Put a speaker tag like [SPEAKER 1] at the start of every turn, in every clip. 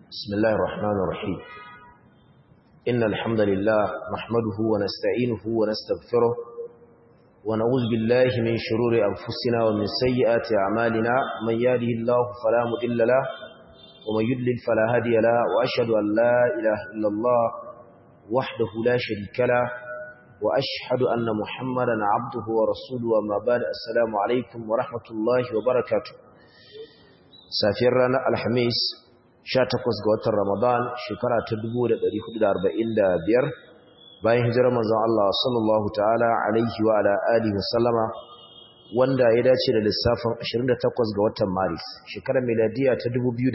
[SPEAKER 1] بسم الله الرحمن الرحيم إن الحمد لله نحمده ونستعينه ونستغفره ونعوذ بالله من شرور أنفسنا ومن سيئات أعمالنا من يهده الله فلا مضل له ومن يضلل فلا هادي له وأشهد أن لا إله إلا الله وحده لا شريك له وأشهد أن محمدا عبده ورسوله وما بعد السلام عليكم ورحمة الله وبركاته safiyar ranar alhamis 18 ga watan ramadan shekara ta 1445 bayan hijirar manzon Allah sallallahu ta'ala alaihi wa ala alihi wa sallama wanda ya dace da lissafin 28 ga watan maris shekarar miladiya ta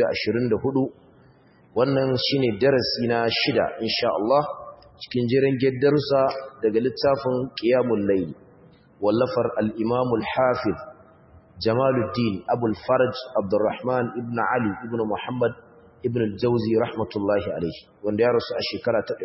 [SPEAKER 1] 2024 wannan shine darasi na shida insha Allah cikin jiran darussa daga littafin qiyamul layl wallafar al-imam al-hafiz Jamaluddin Abul Faraj Abdurrahman ibn Ali ibn Muhammad ibn al-Jawzi rahmatullahi alayhi wanda ya rasu a shekara ta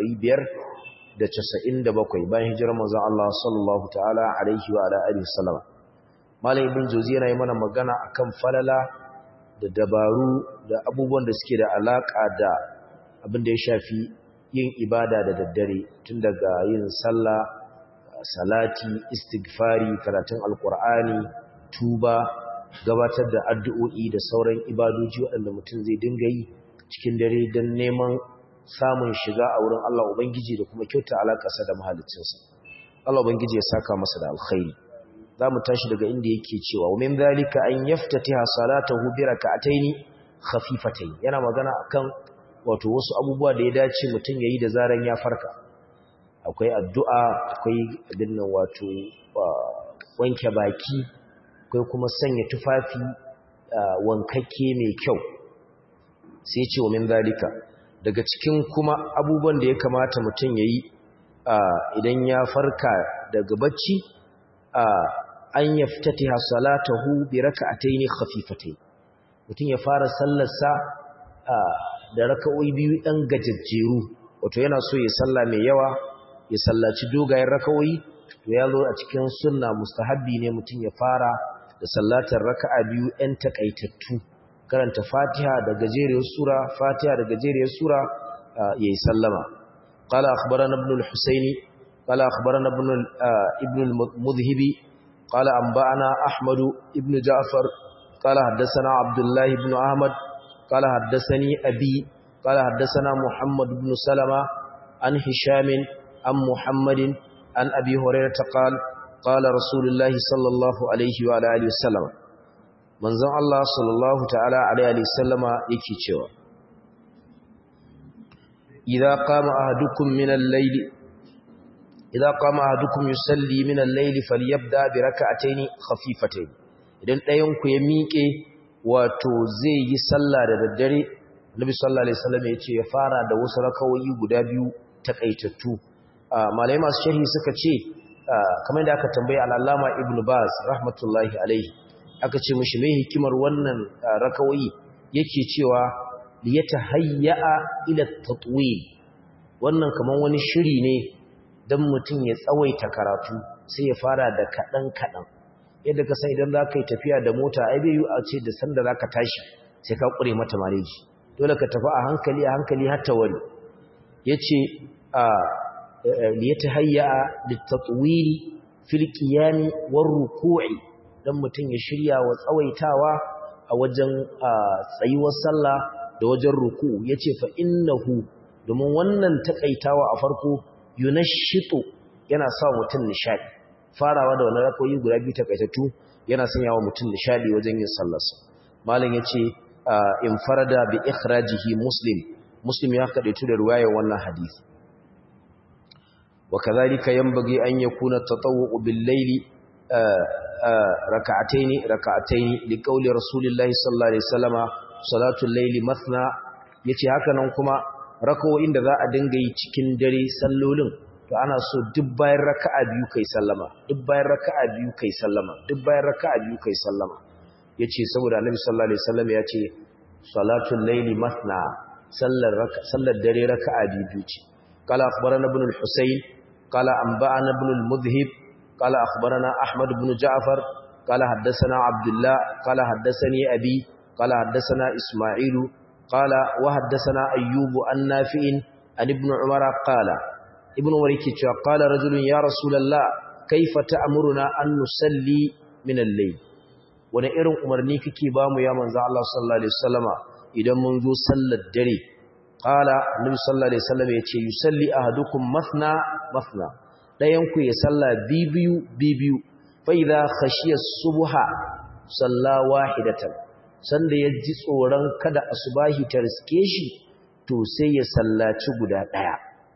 [SPEAKER 1] 597 bayan hijirar manzon Allah sallallahu ta'ala alaihi wa ala alihi wasallama Malam Ibn Jawzi yana yi mana magana akan falala da dabaru da abubuwan da suke da alaka da abin da ya shafi yin ibada da daddare tun daga yin sallah salati istighfari karatun alqur'ani tuba gabatar da addu'o'i da sauran ibadoji waɗanda mutum zai dinga yi cikin dare don neman samun shiga a wurin Allah Ubangiji da kuma kyauta alaƙasa da mahalicinsa. Allah Ubangiji ya saka masa da alkhairi. Za mu tashi daga inda yake cewa, "Min zalika an yaftati hasalata hubira ka ataini khafifatai." Yana magana akan wato wasu abubuwa da ya dace mutum ya yi da zaran ya farka. Akwai addu'a, akwai abin nan wato wanke baki, akwai kuma sanya tufafi wankakke mai kyau sai ce wa min zalika daga cikin kuma abubuwan da ya kamata mutum ya yi idan ya farka daga bacci an ya fitati hasalatahu bi raka'ataini khafifatai mutum ya fara sallarsa da raka'o'i biyu ɗan gajajjeru wato yana so ya salla mai yawa ya sallaci dogayen raka'o'i to ya zo a cikin sunna mustahabbi ne mutum ya fara da sallatar raka'a biyu ɗan takaitattu karanta fatiha da gajeriyar sura fatiha da gajeriyar sura yayi sallama qala akhbarana ibn al-husaini qala akhbarana ibn ibn al-mudhhibi qala anba'ana ahmad ibn ja'far qala haddathana abdullah ibn ahmad qala haddathani abi qala haddathana muhammad ibn salama an hisham an muhammadin an abi hurairah qala qala rasulullahi sallallahu alaihi wa alihi wasallam manzon Allah sallallahu ta'ala alaihi wasallama yake cewa idza qama ahadukum min al-layl idza qama ahadukum yusalli min al-layl falyabda bi rak'atayn khafifatayn idan ɗayan ku ya miƙe wato zai yi sallah da daddare Nabi sallallahu alaihi wasallam yace ya fara da wasu rakawoyi guda biyu takaitattu malai masu sharhi suka ce kamar da aka tambaye al-allama ibnu baz rahmatullahi alaihi aka ce mishi mai hikimar wannan rakawoyi yake cewa liyatahayya'a ila tatwil wannan kaman wani shiri ne dan mutum ya tsawaita karatu sai ya fara da kadan kadan yadda ka san idan zaka yi tafiya da mota ai bai yi a ce da sanda zaka tashi sai ka kure mata mareji dole ka tafi a hankali a hankali har ta wari yace a liyatahayya'a litatwil fil qiyam war ruku'i dan mutum ya shirya wa tsawaitawa a wajen tsayuwar sallah da wajen ruku yace fa innahu domin wannan takaitawa a farko yunashitu yana sa mutum nishadi farawa da wannan rakoyi guda biyu takaitattu yana sanya wa mutum nishadi wajen yin sallarsa malam yace in farada bi ikhrajihi muslim muslim ya kadaitu da riwayar wannan hadisi وكذلك ينبغي أن يكون التطوع بالليل raka'ataini raka'ataini liqauli rasulillahi sallallahu alaihi wasallama salatul layli mathna yace haka nan kuma rakawoyin da za a dinga yi cikin dare sallolin to ana so duk bayan raka'a biyu kai sallama duk bayan raka'a biyu kai sallama duk bayan raka'a biyu kai sallama yace saboda annabi sallallahu alaihi wasallam yace salatul layli mathna sallar sallar dare raka'a biyu ce qala akhbarana ibn al-husayn qala anba'ana ibn al-mudhhib قال أخبرنا أحمد بن جعفر قال حدثنا عبد الله قال حدثني أبي قال حدثنا إسماعيل قال وحدثنا أيوب عن نافع عن ابن عمر قال ابن عمر كتاب قال رجل يا رسول الله كيف تأمرنا أن نصلي من الليل wani irin umarni kake ba mu ya manzo Allah sallallahu alaihi wasallama idan mun zo sallar dare qala annabi sallallahu alaihi wasallama yace yusalli ahadukum mathna mathna dayan ku ya salla bibiyu bibiyu fa idha khashiya subha salla wahidatan sanda ya ji tsoron kada asubahi ta riske shi to sai ya sallaci guda daya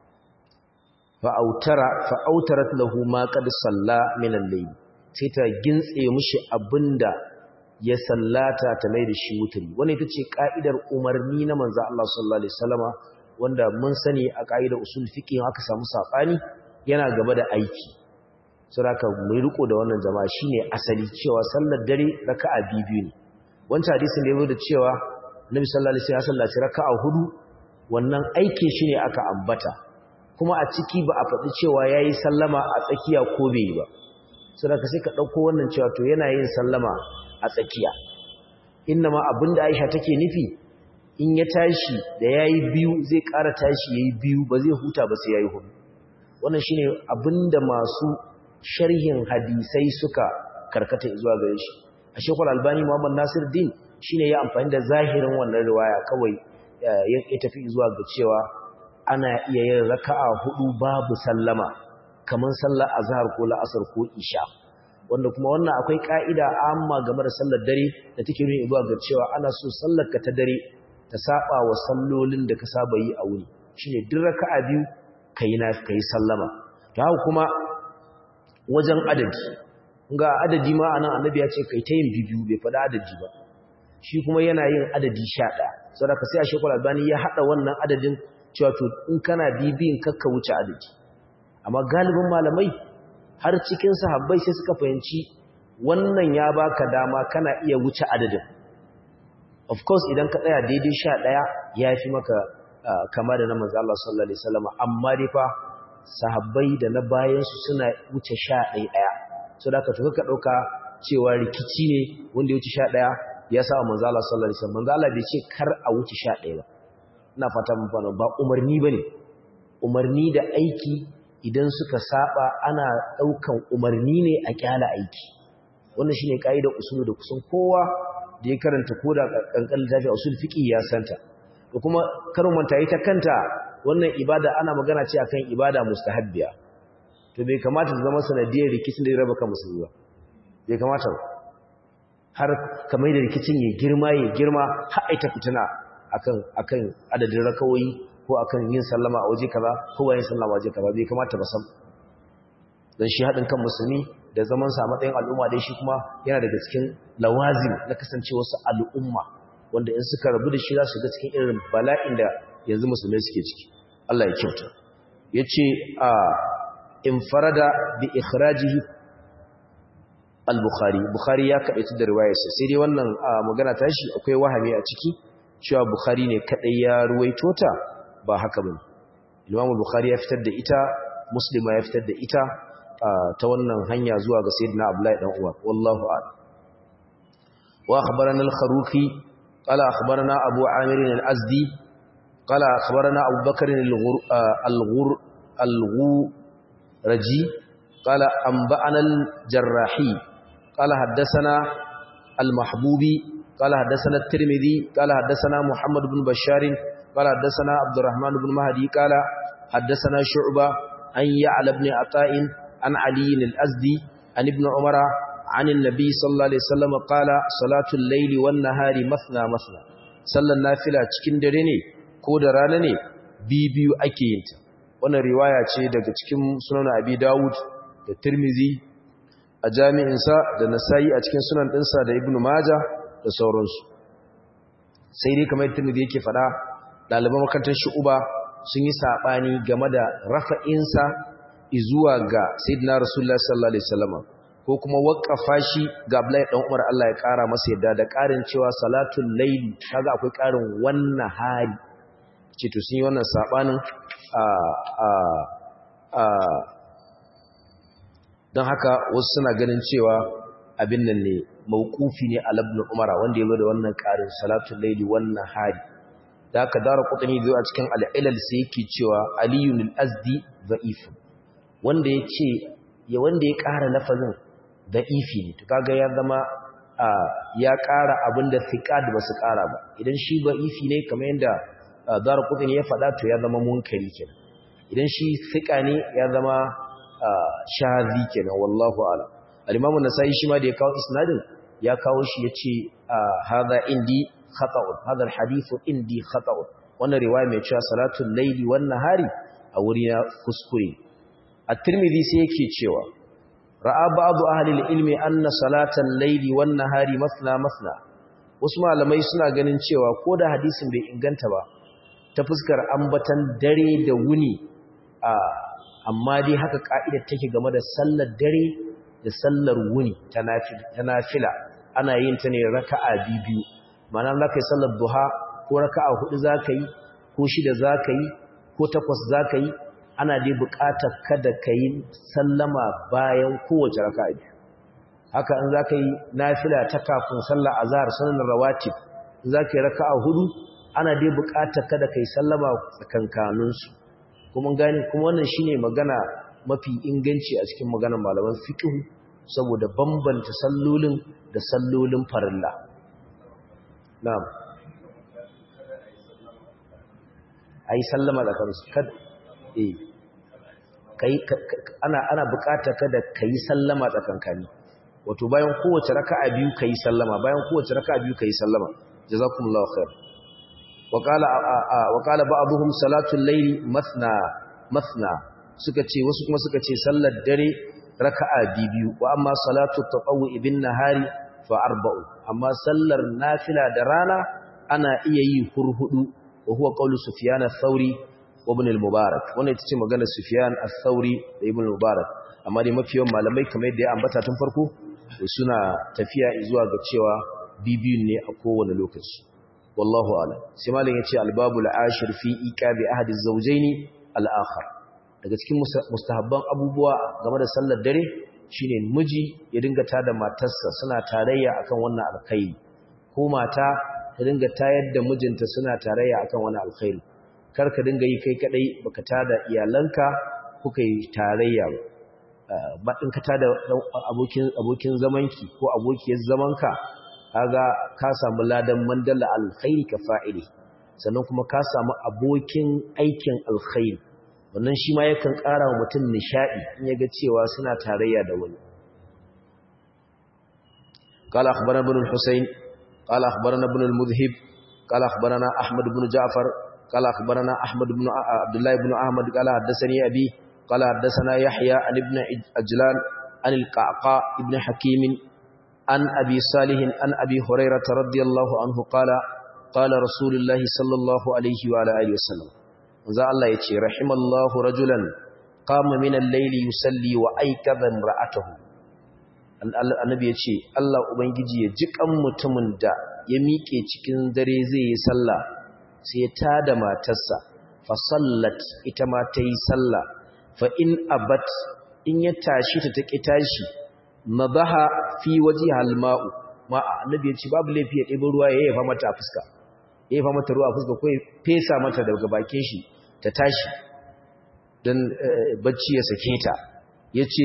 [SPEAKER 1] fa autara fa autarat lahu ma qad salla min al-layl sai ta gintse mishi abinda ya sallata ta mai da shi wuturi wannan ita ce ka'idar umarni na manzo Allah sallallahu alaihi wasallama wanda mun sani a ka'idar usul fiqh aka samu sabani yana gaba da aiki saboda mu riko da wannan jama'a shine asali cewa sallar dare raka'a biyu ne wancan hadisin da yazo da cewa Nabi sallallahu alaihi wasallam ya sallaci raka'a hudu wannan aikin shine aka ambata kuma a ciki ba a faɗi cewa yayi sallama a tsakiya ko bai yi ba saboda sai ka dauko wannan cewa to yana yin sallama a tsakiya innama abinda Aisha take nufi in ya tashi da yayi biyu zai ƙara tashi yayi biyu ba zai huta ba sai yayi hudu wannan shine abinda masu sharhin hadisai suka karkata zuwa gare shi a shekul albani muhammad nasir din shine ya amfani da zahirin wannan riwaya kawai ya tafi zuwa ga cewa ana iya yin raka'a hudu babu sallama kamar sallar azhar ko la'asar ko isha wanda kuma wannan akwai ka'ida amma game da sallar dare da take nuni zuwa ga cewa ana so sallar ka ta dare ta saba wa sallolin da ka saba yi a wuri shine duk raka'a biyu kai na kai sallama to haka kuma wajen adadi ga adadi ma anan annabi ya ce kai ta yin bibiyu bai faɗa adadi ba shi kuma yana yin adadi 11 saboda sai a shekul albani ya hada wannan adadin cewa to in kana bibiyin kakka wuce adadi amma galibin malamai har cikin sahabbai sai suka fahimci wannan ya baka dama kana iya wuce adadin of course idan ka tsaya daidai 11 ya fi maka kama da na manzo Allah sallallahu alaihi wasallam amma dai fa sahabbai da na bayan su suna wuce 11 daya so da ka tuka dauka cewa rikici ne wanda ya wuce 11 ya sa manzo Allah sallallahu alaihi wasallam manzo Allah bai ce kar a wuce 11 ba ina fata mun fara ba umarni bane umarni da aiki idan suka saba ana daukan umarni ne a kyala aiki wannan shine kaidar usulu da kusan kowa da ya karanta koda kankan littafi usul fiqi ya santa da kuma karin manta ita kanta wannan ibada ana magana ce akan ibada mustahabbiya to bai kamata ta zama sanadiyar rikicin da ya raba kan musulmi ba bai kamata ba har kamar da rikicin ya girma ya girma har aita fitina akan akan adadin rakawoyi ko akan yin sallama a waje kaza ko ba yin sallama a waje kaza bai kamata ba sam dan shi hadin kan musulmi da zaman sa matsayin al'umma dai shi kuma yana daga cikin lawazim na kasancewar su al'umma wanda in suka rabu da shi za su ga cikin irin bala'in da yanzu musulmai suke ciki Allah ya kyauta yace a infarada bi ikhrajihi al-bukhari bukhari ya kadaitu da riwayarsa sai dai wannan magana tashi akwai wahami a ciki cewa bukhari ne kadai ya ruwaito ta ba haka bane imam bukhari ya fitar da ita muslima ya fitar da ita ta wannan hanya zuwa ga sayyidina abdullahi dan uwa wallahu a'lam wa akhbarana al-kharuqi qala akhbarana abu amir al-azdi qala akhbarana abu bakr al-ghur al-ghuraji qala anba'ana al-jarrahi qala haddathana al-mahbubi qala haddathana at-tirmidhi qala haddathana muhammad ibn bashar qala haddathana abdurrahman ibn mahdi qala haddathana shu'ba an ya'la ibn ata'in عن علي الأزدي عن ابن عمر عن النبي صلى الله عليه وسلم قال صلاة الليل والنهار مثنى مثنى صلى النافلة cikin dare ne ko da rana ne bibiyu ake yin ta wannan riwaya ce daga cikin sunan Abi Dawud da Tirmizi a jami'in sa da Nasa'i a cikin sunan dinsa da Ibn Majah da sauransu sai dai kamar Tirmizi yake fada ɗaliban makarantar Shu'uba sun yi sabani game da rafa'insa izuwa ga sayyidina rasulullah sallallahu alaihi wasallam ko kuma waqqafa shi ga Abdullahi dan Umar Allah ya kara masa yadda da karin cewa salatul layl kaga akwai karin wannan hali ce to sun yi wannan sabanin a a a dan haka wasu suna ganin cewa abin nan ne mauqufi ne al ibn Umar wanda yazo da wannan karin salatul layl wannan hali da aka dara kutani zuwa cikin al'ilal sai yake cewa aliyun al'azdi za'ifu wanda ya ce ya wanda ya ƙara lafazin za'ifi ne to kaga ya zama ya ƙara abin da fiƙad ba su ƙara ba idan shi za'ifi ne kamar yadda dara kutani ya faɗa to ya zama munkari kenan idan shi fiƙa ne ya zama shazi kenan wallahu ala al-imamu nasai shi ma da ya kawo isnadin ya kawo shi yace hadha indi khata'un hadha al-hadithu indi khata'un wannan riwaya mai cewa salatul layli wan nahari a wuri na kuskure at-tirmidhi sai yake cewa ra'a ba'du ahli al-ilmi anna salatal layli wan nahari masna masna wasu malamai suna ganin cewa ko da hadisin bai inganta ba ta fuskar ambatan dare da wuni a amma dai haka ka'idar take game da sallar dare da sallar wuni ta nafila ana yin ta ne raka'a biyu ma'ana za ka yi sallar duha ko raka'a hudu za ka yi ko shida za ka yi ko takwas za ka yi ana dai buƙatar kada ka yi sallama bayan kowace raka'a biyu haka in za ka yi nafila ta kafin sallar azhar sunan rawatib za ka yi raka'a hudu ana dai buƙatar kada ka yi sallama tsakankaninsu kuma gani kuma wannan shine magana mafi inganci a cikin maganar malaman fiqh saboda bambanta sallolin da sallolin farilla na'am ai sallama da kansu kad eh kai ana ana bukata kada kai sallama tsakankani wato bayan kowace raka'a biyu kai sallama bayan kowace raka'a biyu kai sallama jazakumullahu khair وقال وقال بعضهم صلاه الليل مثنى مثنى suka ce wasu kuma suka ce sallar dare raka'a biyu wa amma salatu tatawwu bin nahari fa arba'u amma sallar nafila da rana ana iya yi hurhudu wa huwa qawlu sufyan ath-thauri wa ibn al-mubarak wannan ita ce maganar sufyan ath-thauri da ibn al-mubarak amma dai mafiyan malamai kamar yadda ya ambata tun farko suna tafiya zuwa ga cewa bibiyun ne a kowane lokaci wallahu a'lam sai malam yace al-babul ashir fi iqabi ahadi az-zawjayn al-akhar daga cikin mustahabban abubuwa game da sallar dare shine miji ya dinga tada matarsa suna tarayya akan wannan alkhairi ko mata ta dinga tayar da mijinta suna tarayya akan wannan alkhairi kar ka dinga yi kai kadai baka tada iyalanka kuka yi tarayya ba in ka tada abokin abokin zamanki ko abokiyar zamanka kaga ka samu ladan mandala alkhairi ka fa'ili sannan kuma ka samu abokin aikin alkhairi wannan shi ma yakan ƙara wa mutum nishaɗi in ya ga cewa suna tarayya da wani قال أخبرنا ابن الحسين قال أخبرنا ابن المذهب قال أخبرنا أحمد بن جعفر قال أخبرنا أحمد بن عبد الله بن أحمد قال حدثني أبي قال حدثنا يحيى عن ابن أجلان عن القعقاء ابن حكيم عن أبي صالح عن أبي هريرة رضي الله عنه قال قال رسول الله صلى الله عليه وعلى آله وسلم za Allah ya ce rahimallahu rajulan qama min al-layli yusalli wa aykadha imra'atahu annabi ya ce Allah ubangiji ya ji kan mutumin da ya miƙe cikin dare zai yi sallah sai ya tada matarsa fa sallat ita ma ta yi sallah fa in abat in ya tashi ta ta tashi nadaha fi wajhiha al-ma'u ma annabi ya ce babu laifi ya ɗebo ruwa ya yafa mata a fuska ya yafa mata ruwa a fuska ko ya fesa mata daga bakin shi ta tashi don bacci ya sake ta ya ce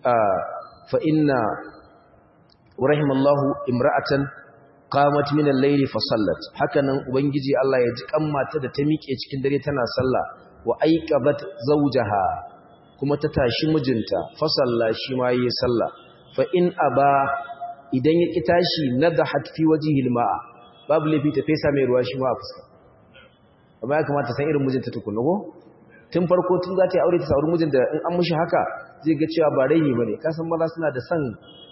[SPEAKER 1] fa inna rahimallahu imra'atan qamat min al-layli fa sallat hakanan ubangiji Allah ya ji kammata da ta miƙe cikin dare tana sallah wa aiqabat zawjaha kuma ta tashi mijinta fa salla shi ma yi sallah fa in aba idan ya ki tashi nadahat fi wajhihi al-ma'a babu lafi ta fesa mai ruwa shi ma a fuska amma ya kamata san irin mijinta tukunna ko tun farko tun za ta yi aure ta sauri mijin da in an mushi haka zai ga cewa ba raini bane ka san maza suna da son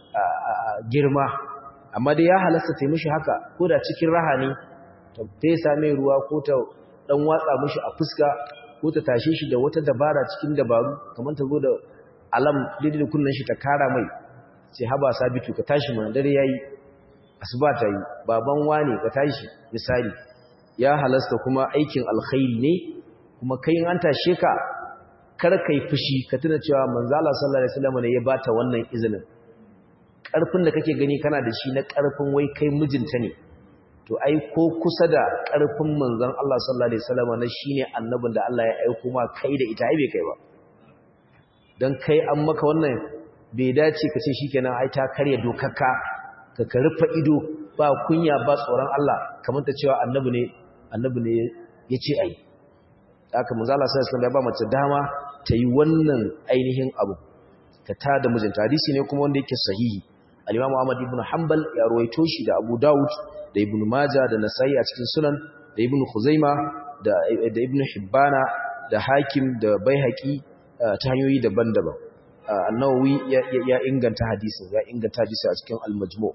[SPEAKER 1] girma amma dai ya halasta ta yi mishi haka ko da cikin raha ne ta fesa mai ruwa ko ta dan watsa mishi a fuska ko ta tashe shi da wata dabara cikin dabaru kamar ta zo da alam daidai da kunnen shi ta kara mai sai haba sabitu ka tashi mana dare yayi asuba ta yi baban wane ka tashi misali ya halasta kuma aikin alkhairi ne kuma kai an tashe ka kar kai fushi ka tuna cewa manzo Allah sallallahu alaihi wasallam ne ya bata wannan izinin karfin da kake gani kana da shi na karfin wai kai mijinta ne to ai ko kusa da ƙarfin manzon Allah sallallahu alaihi wasallam na shine annabin da Allah ya aika ma kai da ita ai bai kai ba dan kai an maka wannan bai dace ka ce shikenan ai ta karya dokarka ka ka rufe ido ba kunya ba tsoron Allah kamar ta cewa annabi ne annabi ne yace ai haka manzo Allah sallallahu alaihi wasallam ya ba mace dama ta yi wannan ainihin abu ta tada mijinta hadisi ne kuma wanda yake sahihi al-Imam Ahmad ibn Hanbal ya ruwaito shi da Abu Dawud da Ibn Majah da Nasa'i a cikin Sunan da Ibn Khuzaima da da Ibn Hibbana da Hakim da Baihaqi ta hanyoyi daban-daban An-Nawawi ya inganta hadisin ya inganta hadisi a cikin Al-Majmu'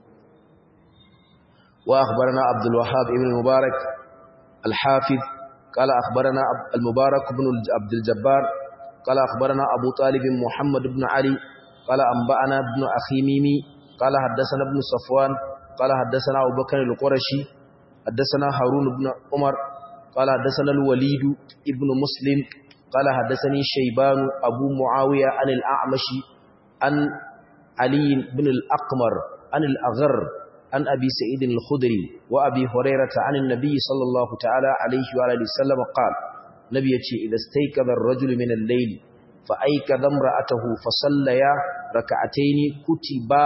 [SPEAKER 1] wa akhbarana Abdul Wahhab ibn Mubarak al-Hafiz قال أخبرنا المبارك بن عبد الجبار قال أخبرنا أبو طالب محمد بن علي قال أنبأنا ابن أخي ميمي قال حدثنا ابن صفوان قال حدثنا أبو بكر القرشي حدثنا هارون بن عمر قال حدثنا الوليد ابن مسلم قال حدثني شيبان أبو معاوية عن الأعمش عن علي بن الأقمر عن الأغر عن أبي سعيد الخدري وأبي هريرة عن النبي صلى الله تعالى عليه وآله وسلم قال نبي إذا استيقظ الرجل من الليل فأيكظ امرأته فصليا ركعتين كتبا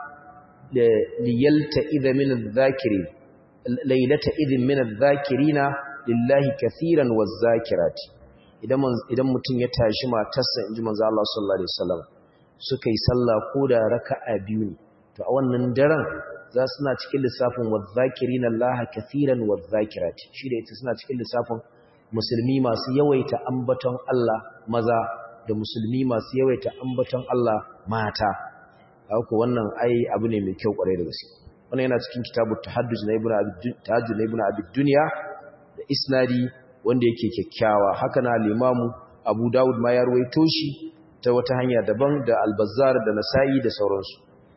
[SPEAKER 1] ليلتئذ من الذاكرين ليلة إذن من الذاكرين لله كثيرا والذاكرات idan mutum ya tashi matarsa inji manzo Allah sallallahu alaihi wasallam suka yi sallah ko da raka'a biyu ne to a wannan daren za su na cikin lissafin wadh-dhakirina Allah kathiran wadh-dhakirati shi da ita suna cikin lissafin musulmi masu yawaita ambaton Allah maza da musulmi masu yawaita ambaton Allah mata haka wannan ai abu ne mai kyau kwarai da gaske wannan yana cikin kitabu tahajjud na ibnu abi tahajjud na ibnu abi dunya da isnadi wanda yake kyakkyawa haka na al-imamu Abu Dawud ma ya ruwaito shi ta wata hanya daban da al-Bazzar da Nasa'i da sauransu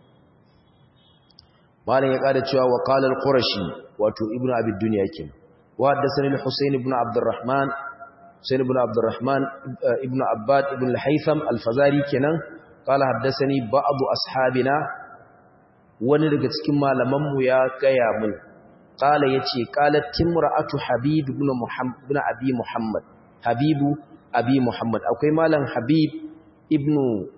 [SPEAKER 1] malam ya kada cewa wa qala al-Qurashi wato ibnu abi dunya kenan wa haddathani al-Husayn ibn Abdurrahman Husayn ibn Abdurrahman ibn Abbad ibn al-Haytham al-Fazari kenan قال حدثني بعض أصحابنا wani daga cikin malamanmu ya gaya mun qala yace qalat timra'atu habib ibn muhammad ibn abi muhammad habibu abi muhammad akwai malam habib ibn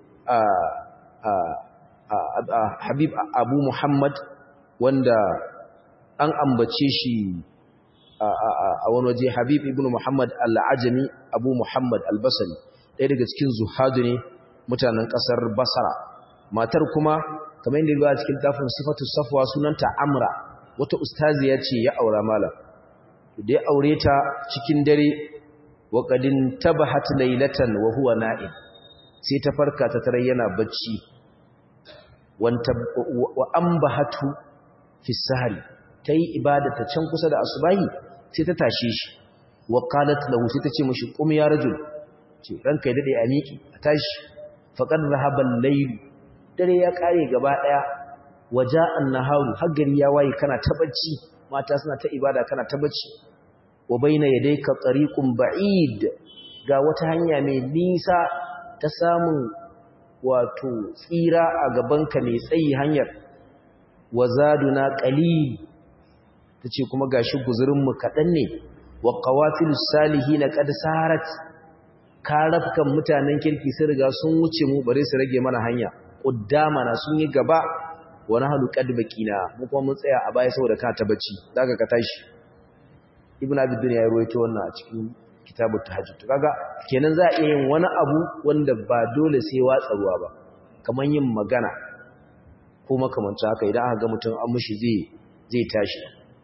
[SPEAKER 1] habib abu muhammad wanda an ambace shi a wani waje habib ibn muhammad al-ajami abu muhammad al-basri ɗaya daga cikin zuhadu ne mutanen ƙasar basara matar kuma kamar yadda ba cikin tafin sifatu safwa sunanta amra wata ustaziya ce ya aura malam da ya aure ta cikin dare wa qadin tabahat laylatan wa huwa na'im sai ta farka ta tare yana bacci wanta wa ambahatu fi sahari tayi ibada ta can kusa da asubahi sai ta tashe shi wa qalat lahu sai ta ce mishi qum ya rajul ce ranka ya dade a miki a tashi faqad dhahaba al-layl dare ya kare gaba daya waja'an naharu har gari ya waye kana ta bacci mata suna ta ibada kana ta bacci wa baina yadayka tariqun ba'id ga wata hanya mai nisa ta samun wato tsira a gabanka mai tsayi hanyar wazaduna qalil tace kuma gashi guzurin mu kadan ne wa qawafilus salihin qad sarat karafkan mutanen kirki sun riga sun wuce mu bare su rage mana hanya na sun yi gaba wani halu qad baqina mu kuma mun tsaya a baya saboda ka ta bacci daga ka tashi ibnu abi dunya ya ruwaito wannan a cikin kitabut tahajjud kaga kenan za a iya yin wani abu wanda ba dole sai watsa ruwa ba kaman yin magana ko makamancin haka idan aka ga mutum an mushi zai zai tashi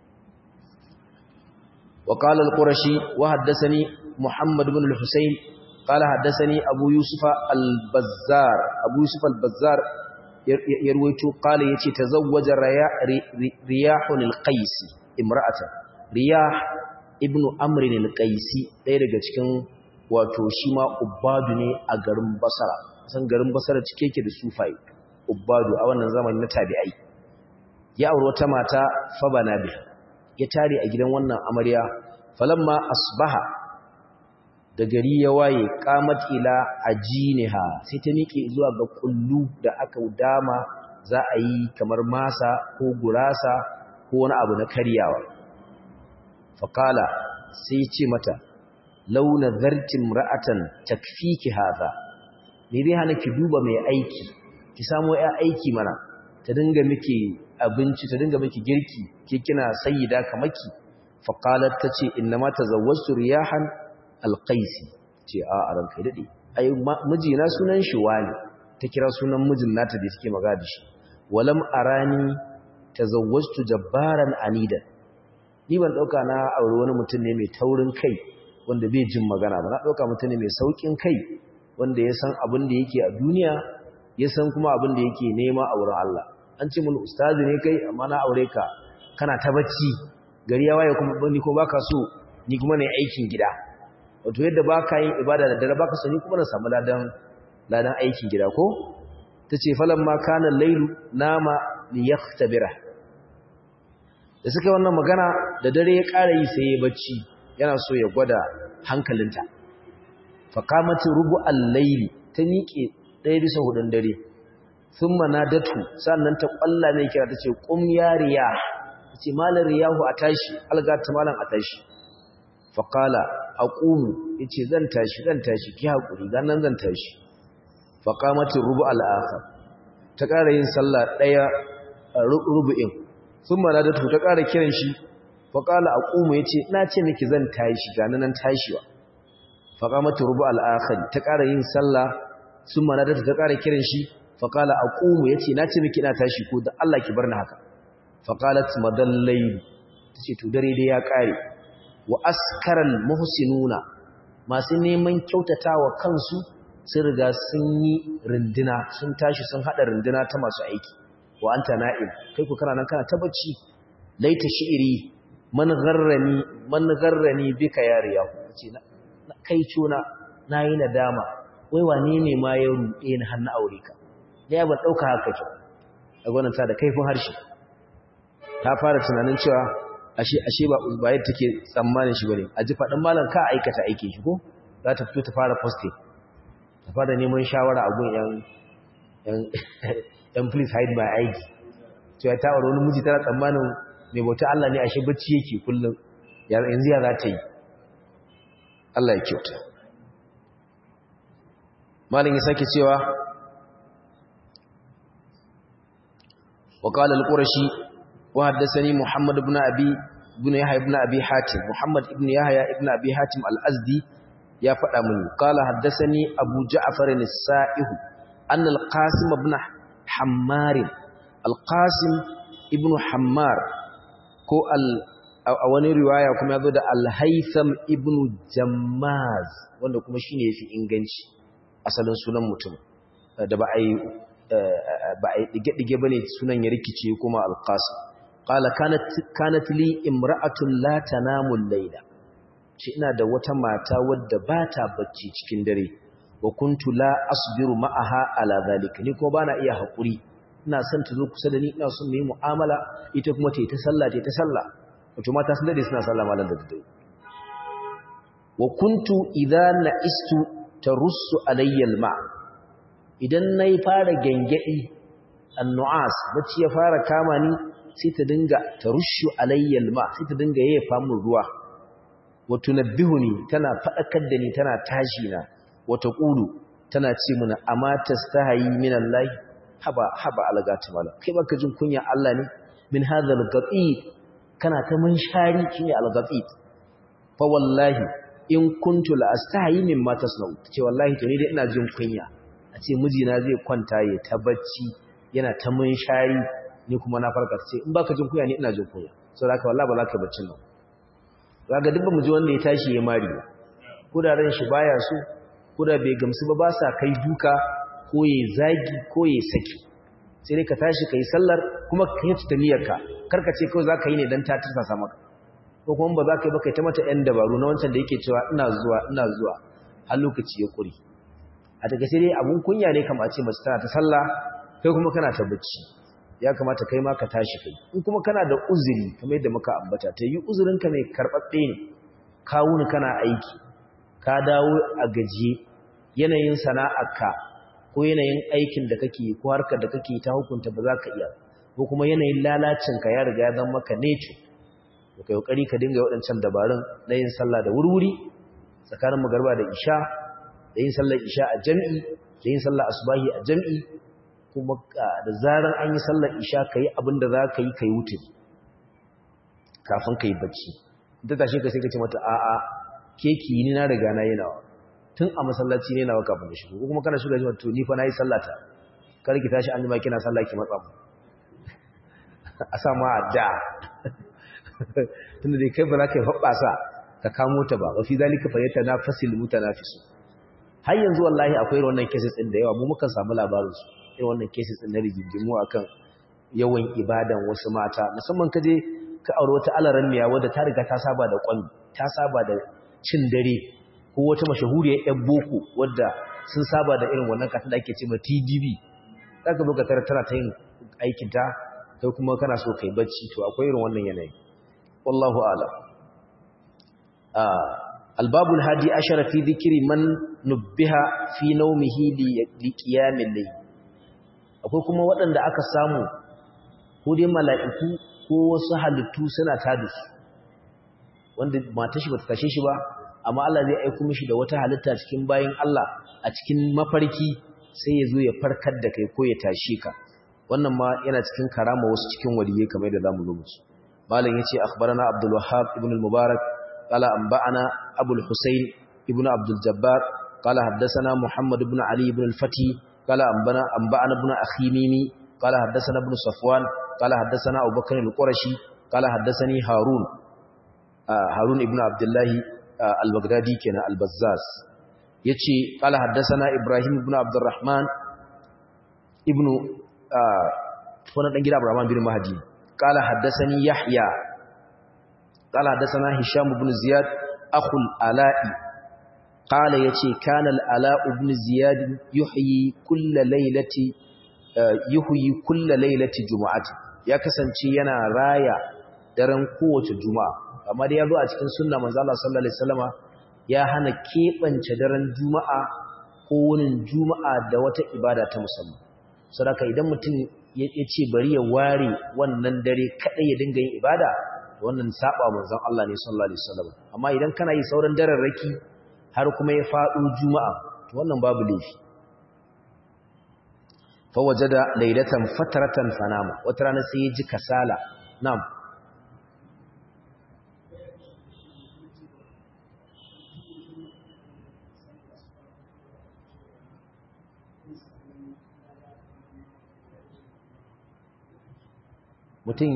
[SPEAKER 1] wa qala al-qurashi wa haddathani muhammad ibn al-husayn qala haddathani abu yusufa al-bazzar abu yusuf al-bazzar ya ruwaito qala yace tazawwaja riyahun al-qais imra'atan riyah ibnu amrin al-qaisi ɗaya daga cikin wato shi ma ubadu ne a garin basara san garin basara cike yake da sufai ubadu a wannan zamani na tabi'ai ya aure wata mata fabana bi ya tare a gidan wannan amarya falamma asbaha da gari ya waye qamat ila ajiniha sai ta miƙe zuwa ga kullu da aka dama za a yi kamar masa ko gurasa ko wani abu na karyawa faqala sai ce mata launa zartin ra'atan takfiki hadha me zai hana ki duba mai aiki ki samu ya aiki mana ta dinga miki abinci ta dinga miki girki ke kina sayyida kamaki faqalat tace innama tazawwajtu riyahan alqaisi ce a a ranka dade ai mijina sunan shi wani ta kira sunan mijin nata da take magana da shi walam arani tazawwajtu jabbaran anidan ni ban dauka na aure wani mutum ne mai taurin kai wanda bai jin magana ba na dauka mutum ne mai saukin kai wanda ya san abin da yake a duniya ya san kuma abin da yake nema a wurin Allah an ce mun ustazi ne kai amma na aure ka kana ta bacci gari ya waye kuma ni ko baka so ni kuma ne aikin gida wato yadda baka yin ibada da dare baka so ni kuma na samu ladan ladan aikin gida ko tace falamma kana lailu nama liyaktabira da suka yi wannan magana da dare ya ƙara yi sai ya bacci yana so ya gwada hankalinta faƙamati rubu al-laili ta miƙe ɗaya bisa hudun dare sun manadatu sannan ta ƙwalla mai kira ta ce ƙum ya riya ta ce malar riyahu a tashi algata malan a tashi faƙala a ƙumu ya ce zan tashi zan tashi ki haƙuri ganin zan tashi faƙamati rubu al'aka ta ƙara yin sallah ɗaya rubu'in sun manadatu ta ƙara kiran shi faƙala a ƙumu ya ce na ce miki zan tashi ganin nan tashiwa faƙamata rubu al'akhari ta ƙara yin sallah sun manadata ta ƙara kiran shi faƙala a ƙumu ya ce na ce miki ina tashi ko da Allah ki bar ni haka faƙalat madallai ta ce to dare dai ya ƙare wa askaral muhsinuna masu neman kyautatawa kansu sun riga sun yi rinduna sun tashi sun haɗa rinduna ta masu aiki wa anta na'im kai ku kana nan kana ta bacci laita shi'iri man gharrani man gharrani bika ya riyahu ce kai cuna na yi nadama wai wane ne ma ya ruɗe ni hannu aure ka da ya ban ɗauka haka kyau a gwananta da kaifin harshe ta fara tunanin cewa ashe ashe ba ba yadda take tsammanin shi bane a ji faɗin malam ka aikata aike shi ko za ta fito ta fara poste ta fara neman shawara a gun yan yan yan please hide my ID to ya ta aure wani miji tana tsammanin mai bauta Allah ne ashe bacci yake kullum yanzu ya za ta yi Allah ya kyauta malin ya sake cewa wa qala al-qurashi wa haddathani muhammad ibn abi ibn yahya ibn abi hatim muhammad ibn yahya ibn abi hatim al-azdi ya faɗa mini qala haddathani abu ja'far as-sa'ih anna al-qasim ibn hammar al-qasim ibn hammar ko al a wani riwaya kuma ya zo da alhaitham ibn jammaz wanda kuma shi ne ya fi inganci asalin sunan mutum da ba a yi ɗige-ɗige ba ne sunan ya rikice kuma alƙasa ƙala kanat li imra'atun la tanamun laila shi ina da wata mata wadda ba ta bacci cikin dare wa kuntu la asbiru ma'aha ala zalika ni kuma bana iya haƙuri ina son ta zo kusa da ni ina son mu yi mu'amala ita kuma ta yi ta sallah ta yi ta sallah wato mata sun dade suna sallah malam da dare wa kuntu idza na'istu tarussu alayya alma idan nayi fara gengedi annu'as bacci ya fara kama ni sai ta dinga tarushu alayya alma sai ta dinga yayyafa min ruwa wa tunabbihuni tana fadakar da ni tana tashi na wa taqulu tana ce mana amma tastahi min Allah haba haba algatu mala kai baka jin kunya Allah ne min hadha al kana ta munshari shine al-ghafit fa wallahi in kuntu la astahi mimma tasnau ce wallahi to ni dai ina jin kunya a ce mijina zai kwanta ya ta bacci yana ta munshari ni kuma na farka ce in baka jin kunya ni ina jin kunya saboda haka wallahi ba za ka baccin nan kaga duk mu ji wanda ya tashi ya mari ko da ran shi baya so ko da bai gamsu ba ba sa kai duka ko ya zagi ko ya saki sai dai ka tashi kai sallar kuma ka yi tutaniyarka karka ce kawai za ka yi ne don ta tursasa maka ko kuma ba za ka yi ba kai ta mata 'yan dabaru na wancan da yake cewa ina zuwa ina zuwa har lokaci ya kuri a daga sai dai abun kunya ne kama ce mace tana ta sallah kai kuma kana ta bacci ya kamata kai ma ka tashi kai in kuma kana da uzuri kamar yadda muka ambata ta yi uzurinka mai karɓaɓɓe ne ka wuni kana aiki ka dawo a gajiye yanayin sana'arka ko yanayin aikin da kake ko harkar da kake ta hukunta ba za ka iya ko kuma yanayin lalacinka ya riga ya zama maka neco to kai kokari ka dinga waɗancan dabarun na yin sallah da wurwuri tsakanin magarba da isha da yin sallar isha a jami'i da yin sallar asubahi a jami'i kuma da zarar an yi sallar isha kai abin da za ka yi kai wuce kafin ka yi bacci ta tashi ka sai ka ce mata a'a keki ni na riga na yi nawa tun a masallaci ne nawa kafin da shigo ko kuma kana shiga jima to ni fa na yi sallata kar ki tashi an jima kina sallah ki matsa mu a sa ma da tunda dai kai ba za ka yi hoɓɓasa ka kamo ta ba wa fi zalika fa yata na fasil mutanafisu har yanzu wallahi akwai wannan cases din da yawa mu mukan samu labarin su irin wannan cases din na rigingimu akan yawan ibadan wasu mata musamman ka je ka aure wata alaran miya wadda ta riga ta saba da kwami ta saba da cin dare ko wata mashahuriyar yan boko wadda sun saba da irin wannan katin da ake ce ma TDB zaka zo ka tara tana ta yin aikin ta kai kuma kana so kai bacci to akwai irin wannan yanayi wallahu a'lam albabul hadi ashara fi dhikri man nubbiha fi nawmihi li qiyamil layl akwai kuma waɗanda aka samu ko dai mala'iku ko wasu halittu suna tada su wanda mata shi bata tashe shi ba amma Allah zai aika mishi da wata halitta cikin bayin Allah a cikin mafarki sai ya zo ya farkar da kai ko ya tashe ka wannan ma yana cikin karama wasu cikin waliyai kamar da zamu zo musu malam yace akhbarana Abdul Wahhab ibn al-Mubarak qala anba'ana Abu al-Husayn ibn Abdul Jabbar qala haddathana Muhammad ibn Ali ibn al-Fati qala anbana anba'ana ibn Akhimimi qala haddathana ibn Safwan qala haddathana Abu Bakr al-Qurashi qala haddathani Harun Harun ibn Abdullah al-Baghdadi kenan al-Bazzaz yace qala haddathana Ibrahim ibn Abdurrahman ibn wani ɗan gida Abraham bin Mahdi qala haddathani Yahya qala haddathana Hisham ibn Ziyad akhul Ala'i qala yace kana al-Ala' ibn Ziyad yuhyi kull laylati yuhyi kull laylati jumu'ati ya kasance yana raya daren kowace juma'a amma dai yazo a cikin sunna manzo Allah sallallahu alaihi wasallama ya hana kebance daren juma'a ko wunin juma'a da wata ibada ta musamman sadaka idan mutum ya ce bari ya ware wannan dare kadai ya dinga yin ibada wannan saba manzon Allah ne sallallahu alaihi wasallam amma idan kana yi sauran dararraki har kuma ya fado juma'a to wannan babu laifi fa wajada laylatan fatratan fanama wata rana sai ya ji kasala na'am mutum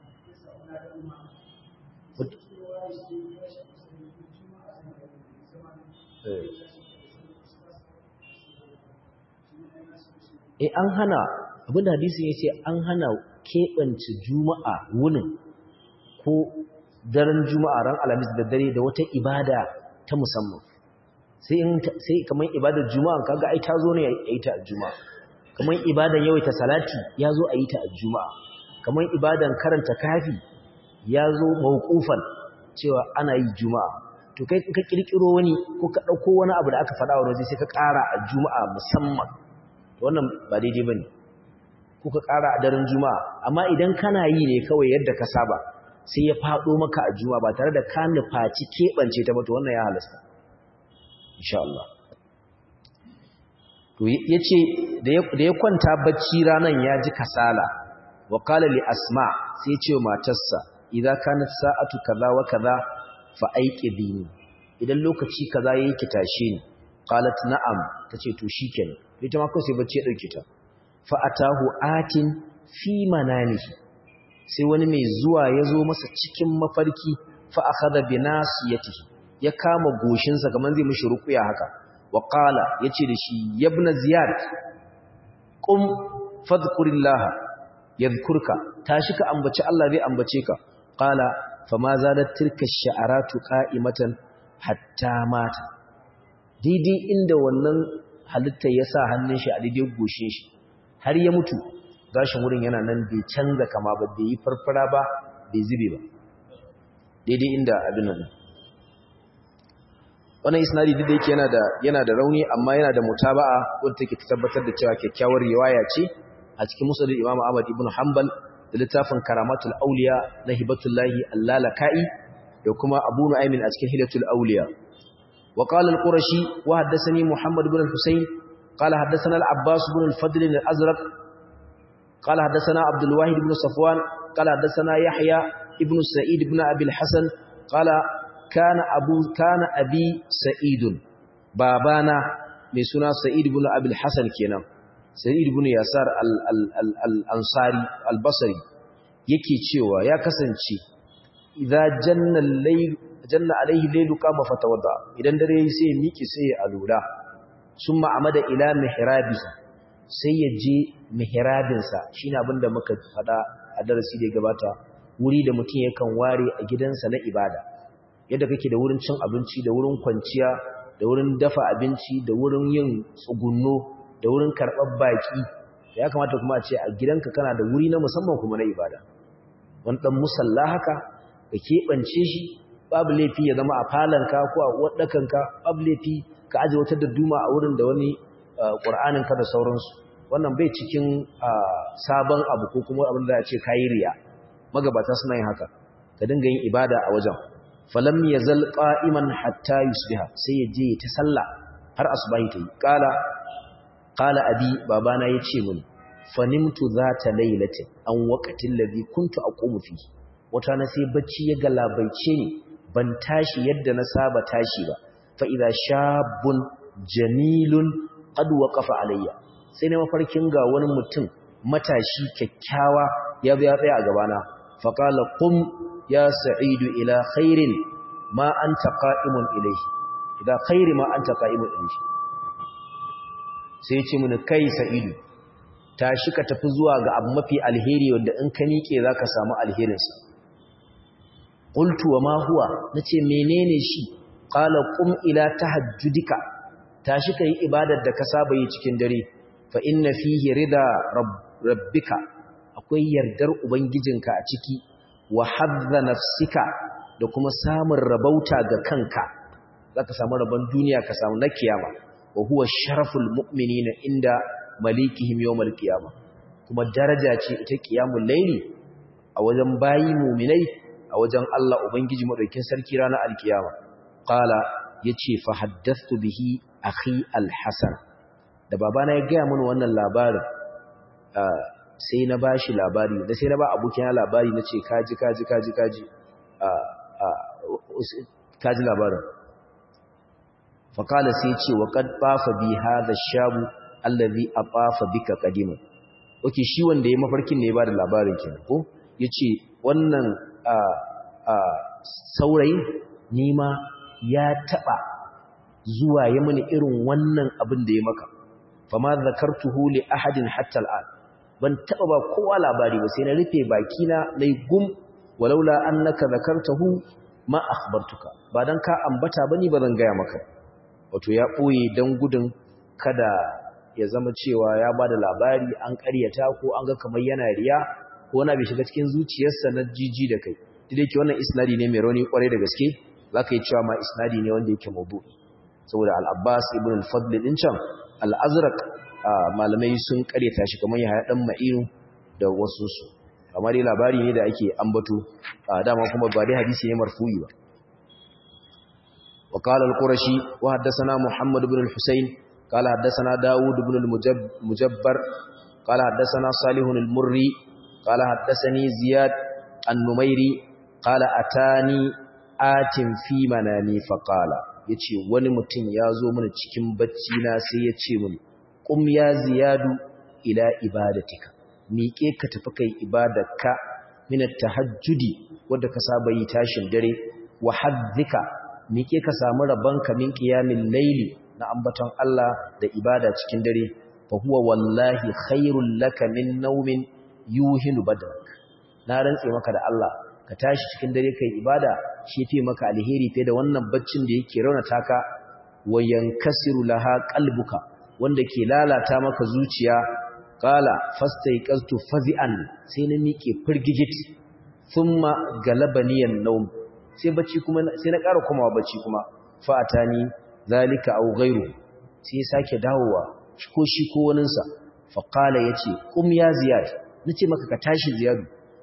[SPEAKER 1] e an hana abinda hadisin ya ce an hana keɓance juma'a wunin ko daren juma'a ran alamis da dare da wata ibada ta musamman sai kamar ibadar juma'a kaga ai ta zo ne a yi ta a juma'a kamar ibadar yawaita salati ya zo a yi ta a juma'a kamar ibadan karanta kafi ya zo mawqufan cewa ana yi juma'a to kai ka kirkiro wani ko ka dauko wani abu da aka faɗa wa waje sai ka ƙara a juma'a musamman wannan ba daidai bane ko ka ƙara a daren juma'a amma idan kana yi ne kawai yadda ka saba sai ya faɗo maka a juma'a ba tare da ka nufaci keɓance ta ba to wannan ya halasta insha Allah to yace da ya kwanta bacci ranan ya ji kasala wa qala li asma sai ce wa matarsa idza kanat sa'atu kaza wa kaza fa aiqidini idan lokaci kaza yayi ki tashe ni qalat na'am tace to shikenan ita ma ko sai bacci ya dauke ta fa atahu atin fi mananihi sai wani mai zuwa ya zo masa cikin mafarki fa akhadha bi nasiyatihi ya kama goshinsa kaman zai mishi ruqya haka wa qala yace da shi yabna ziyad qum fadhkurillaha yadhkurka tashi ka ambaci Allah zai ambace ka qala fama zadat tilka ash-sha'aratu qa'imatan hatta mata daidai inda wannan halitta ya sa hannun shi a daidai goshe shi har ya mutu gashin wurin yana nan bai canza kama ba bai yi farfara ba bai zube ba daidai inda abin nan wannan isnadi duk da yake yana da yana da rauni amma yana da mutaba'a wanda take tabbatar da cewa kyakkyawar riwaya ce a cikin musnad Imam Ahmad ibn Hanbal da littafin karamatul auliya na hibatullahi allalaka'i da kuma abu nu'aymin a cikin hilatul auliya wa qala al-qurashi wa haddathani muhammad ibn al-husayn qala haddathana al-abbas ibn al-fadl al-azraq qala haddathana abdul wahid ibn safwan qala haddathana yahya ibn sa'id ibn abi al-hasan qala kana abu kana abi sa'idun babana mai suna sa'id ibn abi al-hasan kenan sa'id ibn yasar al-ansari al-basri yake cewa ya kasance idza janna al-layl janna alayhi laylu kama fatawadda idan dare sai miki sai ya alula summa amada ila mihrabi sai ya je mihrabin sa shine abinda muka fada a darasi da gabata wuri da mutum yakan ware a gidansa na ibada yadda kake da wurin cin abinci da wurin kwanciya da wurin dafa abinci da wurin yin tsugunno da wurin karɓar baƙi ya kamata kuma a ce a gidanka kana da wuri na musamman kuma na ibada wani ɗan musalla haka ka keɓance shi babu laifi ya zama a falanka ko a waɗakanka babu laifi ka aje wata dadduma a wurin da wani ƙur'aninka da sauransu wannan bai cikin sabon abu ko kuma abin da ya ce kayi riya magabata suna yin haka ka dinga yin ibada a wajen falam yazal qa'iman hatta yusbiha sai ya je ta sallah har asbahi ta yi qala qala abi babana yace mun fanimtu zata lailatin an waqatin ladhi kuntu aqumu fi wata na sai bacci ya galabaice ni ban tashi yadda na saba tashi ba fa idza shabun jamilun qad waqafa alayya sai ne mafarkin ga wani mutum matashi kyakkyawa ya bi ya tsaya a gabana fa qala qum ya sa'idu ila khairin ma anta qa'imun ilayhi ila khairi ma anta qa'imun ilayhi sai ce mini kai sa'idu tashi ka tafi zuwa ga abu mafi alheri wanda in ka miƙe za ka samu alherinsa ƙultu wa ma huwa na ce menene shi ƙala ƙum ila ta hajjudika tashi ka yi ibadar da ka saba yi cikin dare fa inna fihi rida rabbika akwai yardar ubangijinka a ciki wa hadda nafsika da kuma samun rabauta ga kanka za ka samu rabon duniya ka samu na kiyama wa huwa sharaful mu'minina inda malikihim yawmal qiyamah kuma daraja ce ita qiyamul layli a wajen bayi mu'minai a wajen Allah ubangiji madaukin sarki ranar alkiyama qala yace fa haddathtu bihi akhi alhasan da babana ya gaya mana wannan labarin sai na bashi labari da sai na ba abokina labari nace kaji kaji kaji kaji kaji labarin faƙala sai ce wa ƙad ɓafa bi haɗa shabu allazi a ɓafa bika ƙadima oke shi wanda ya mafarkin ne ya ba da labarin kenan ko ya ce wannan saurayin nima ya taɓa zuwa ya mini irin wannan abin da ya maka fama zakartuhu li ahadin hatta al'an ban taɓa ba kowa labari ba sai na rufe bakina na yi gum walaula annaka zakartahu ma akhbartuka ba dan ka ambata bane ba zan gaya maka wato ya ɓoye don gudun kada ya zama cewa ya ba da labari an ƙaryata ko an ga kamar yana riya ko na bai shiga cikin zuciyarsa na jiji da kai duk yake wannan isnadi ne mai rauni kwarai da gaske za ka yi cewa ma isnadi ne wanda yake mabu saboda al'abbas ibn al-fadl din can al'azraq malamai sun ƙaryata shi kamar ya ɗan ma'inu da wasu su kamar dai labari ne da ake ambato dama kuma ba dai hadisi ne marfu'i ba وقال القرشي وحدثنا محمد بن الحسين قال حدثنا داود بن المجبر قال حدثنا صالح المري قال حدثني زياد النميري قال أتاني آت في منامي فقال yace wani mutum ya zo mana cikin bacci na sai ya ce mini kum ya ziyadu ila ibadatika miƙe ka tafi kai ibadarka min at-tahajjudi wanda ka saba yi tashin dare wa haddika miƙe ka samu rabonka min ƙiyamin laili na ambaton Allah da ibada cikin dare fa huwa wallahi khairul laka min naumin yuhinu badrak na rantse maka da Allah ka tashi cikin dare kai ibada shi fi maka alheri fiye da wannan baccin da yake raunata ka wa yankasiru laha qalbuka wanda ke lalata maka zuciya qala fastaiqaztu fazi'an sai na miƙe firgigit thumma galabaniyan nawm sai bacci kuma sai na ƙara komawa bacci kuma fatani zalika aw ghayru sai sake dawowa ko shi ko waninsa fa qala yace kum ya ziyad nace maka ka tashi ziyadu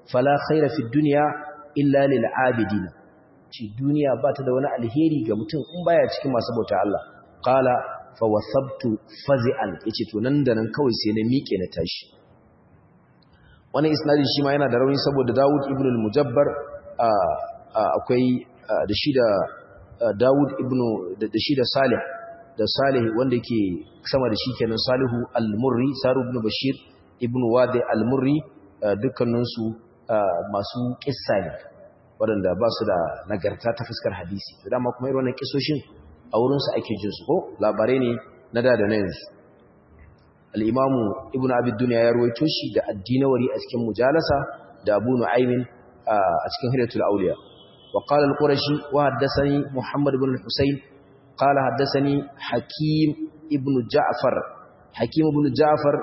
[SPEAKER 1] fala khaira fi dunya illa lil abidin ci duniya ba ta da wani alheri ga mutum in baya cikin masu bauta Allah qala fa wasabtu fazi'an yace to nan da nan kawai sai na miƙe na tashi wannan isnadin shi ma yana da rauni saboda Dawud ibn al-Mujabbar akwai da shi da Dawud ibn da shi da Salih da Salih wanda ke sama da shi kenan Salihu al-Murri Saru ibn Bashir ibn Wadi al-Murri dukkaninsu masu kissa ne waɗanda ba su da nagarta ta fuskar hadisi to dama kuma irin wannan kisoshin a wurinsu ake jin su ko labarai ne na da da na yanzu al-imamu ibn abi dunya ya ruwaito shi da addinawari a cikin mujalasa da abu nu'aymin a cikin hidayatul awliya wa qala al-qurashi wa haddathani muhammad ibn al-husayn qala haddathani hakim ibn ja'far hakim ibn ja'far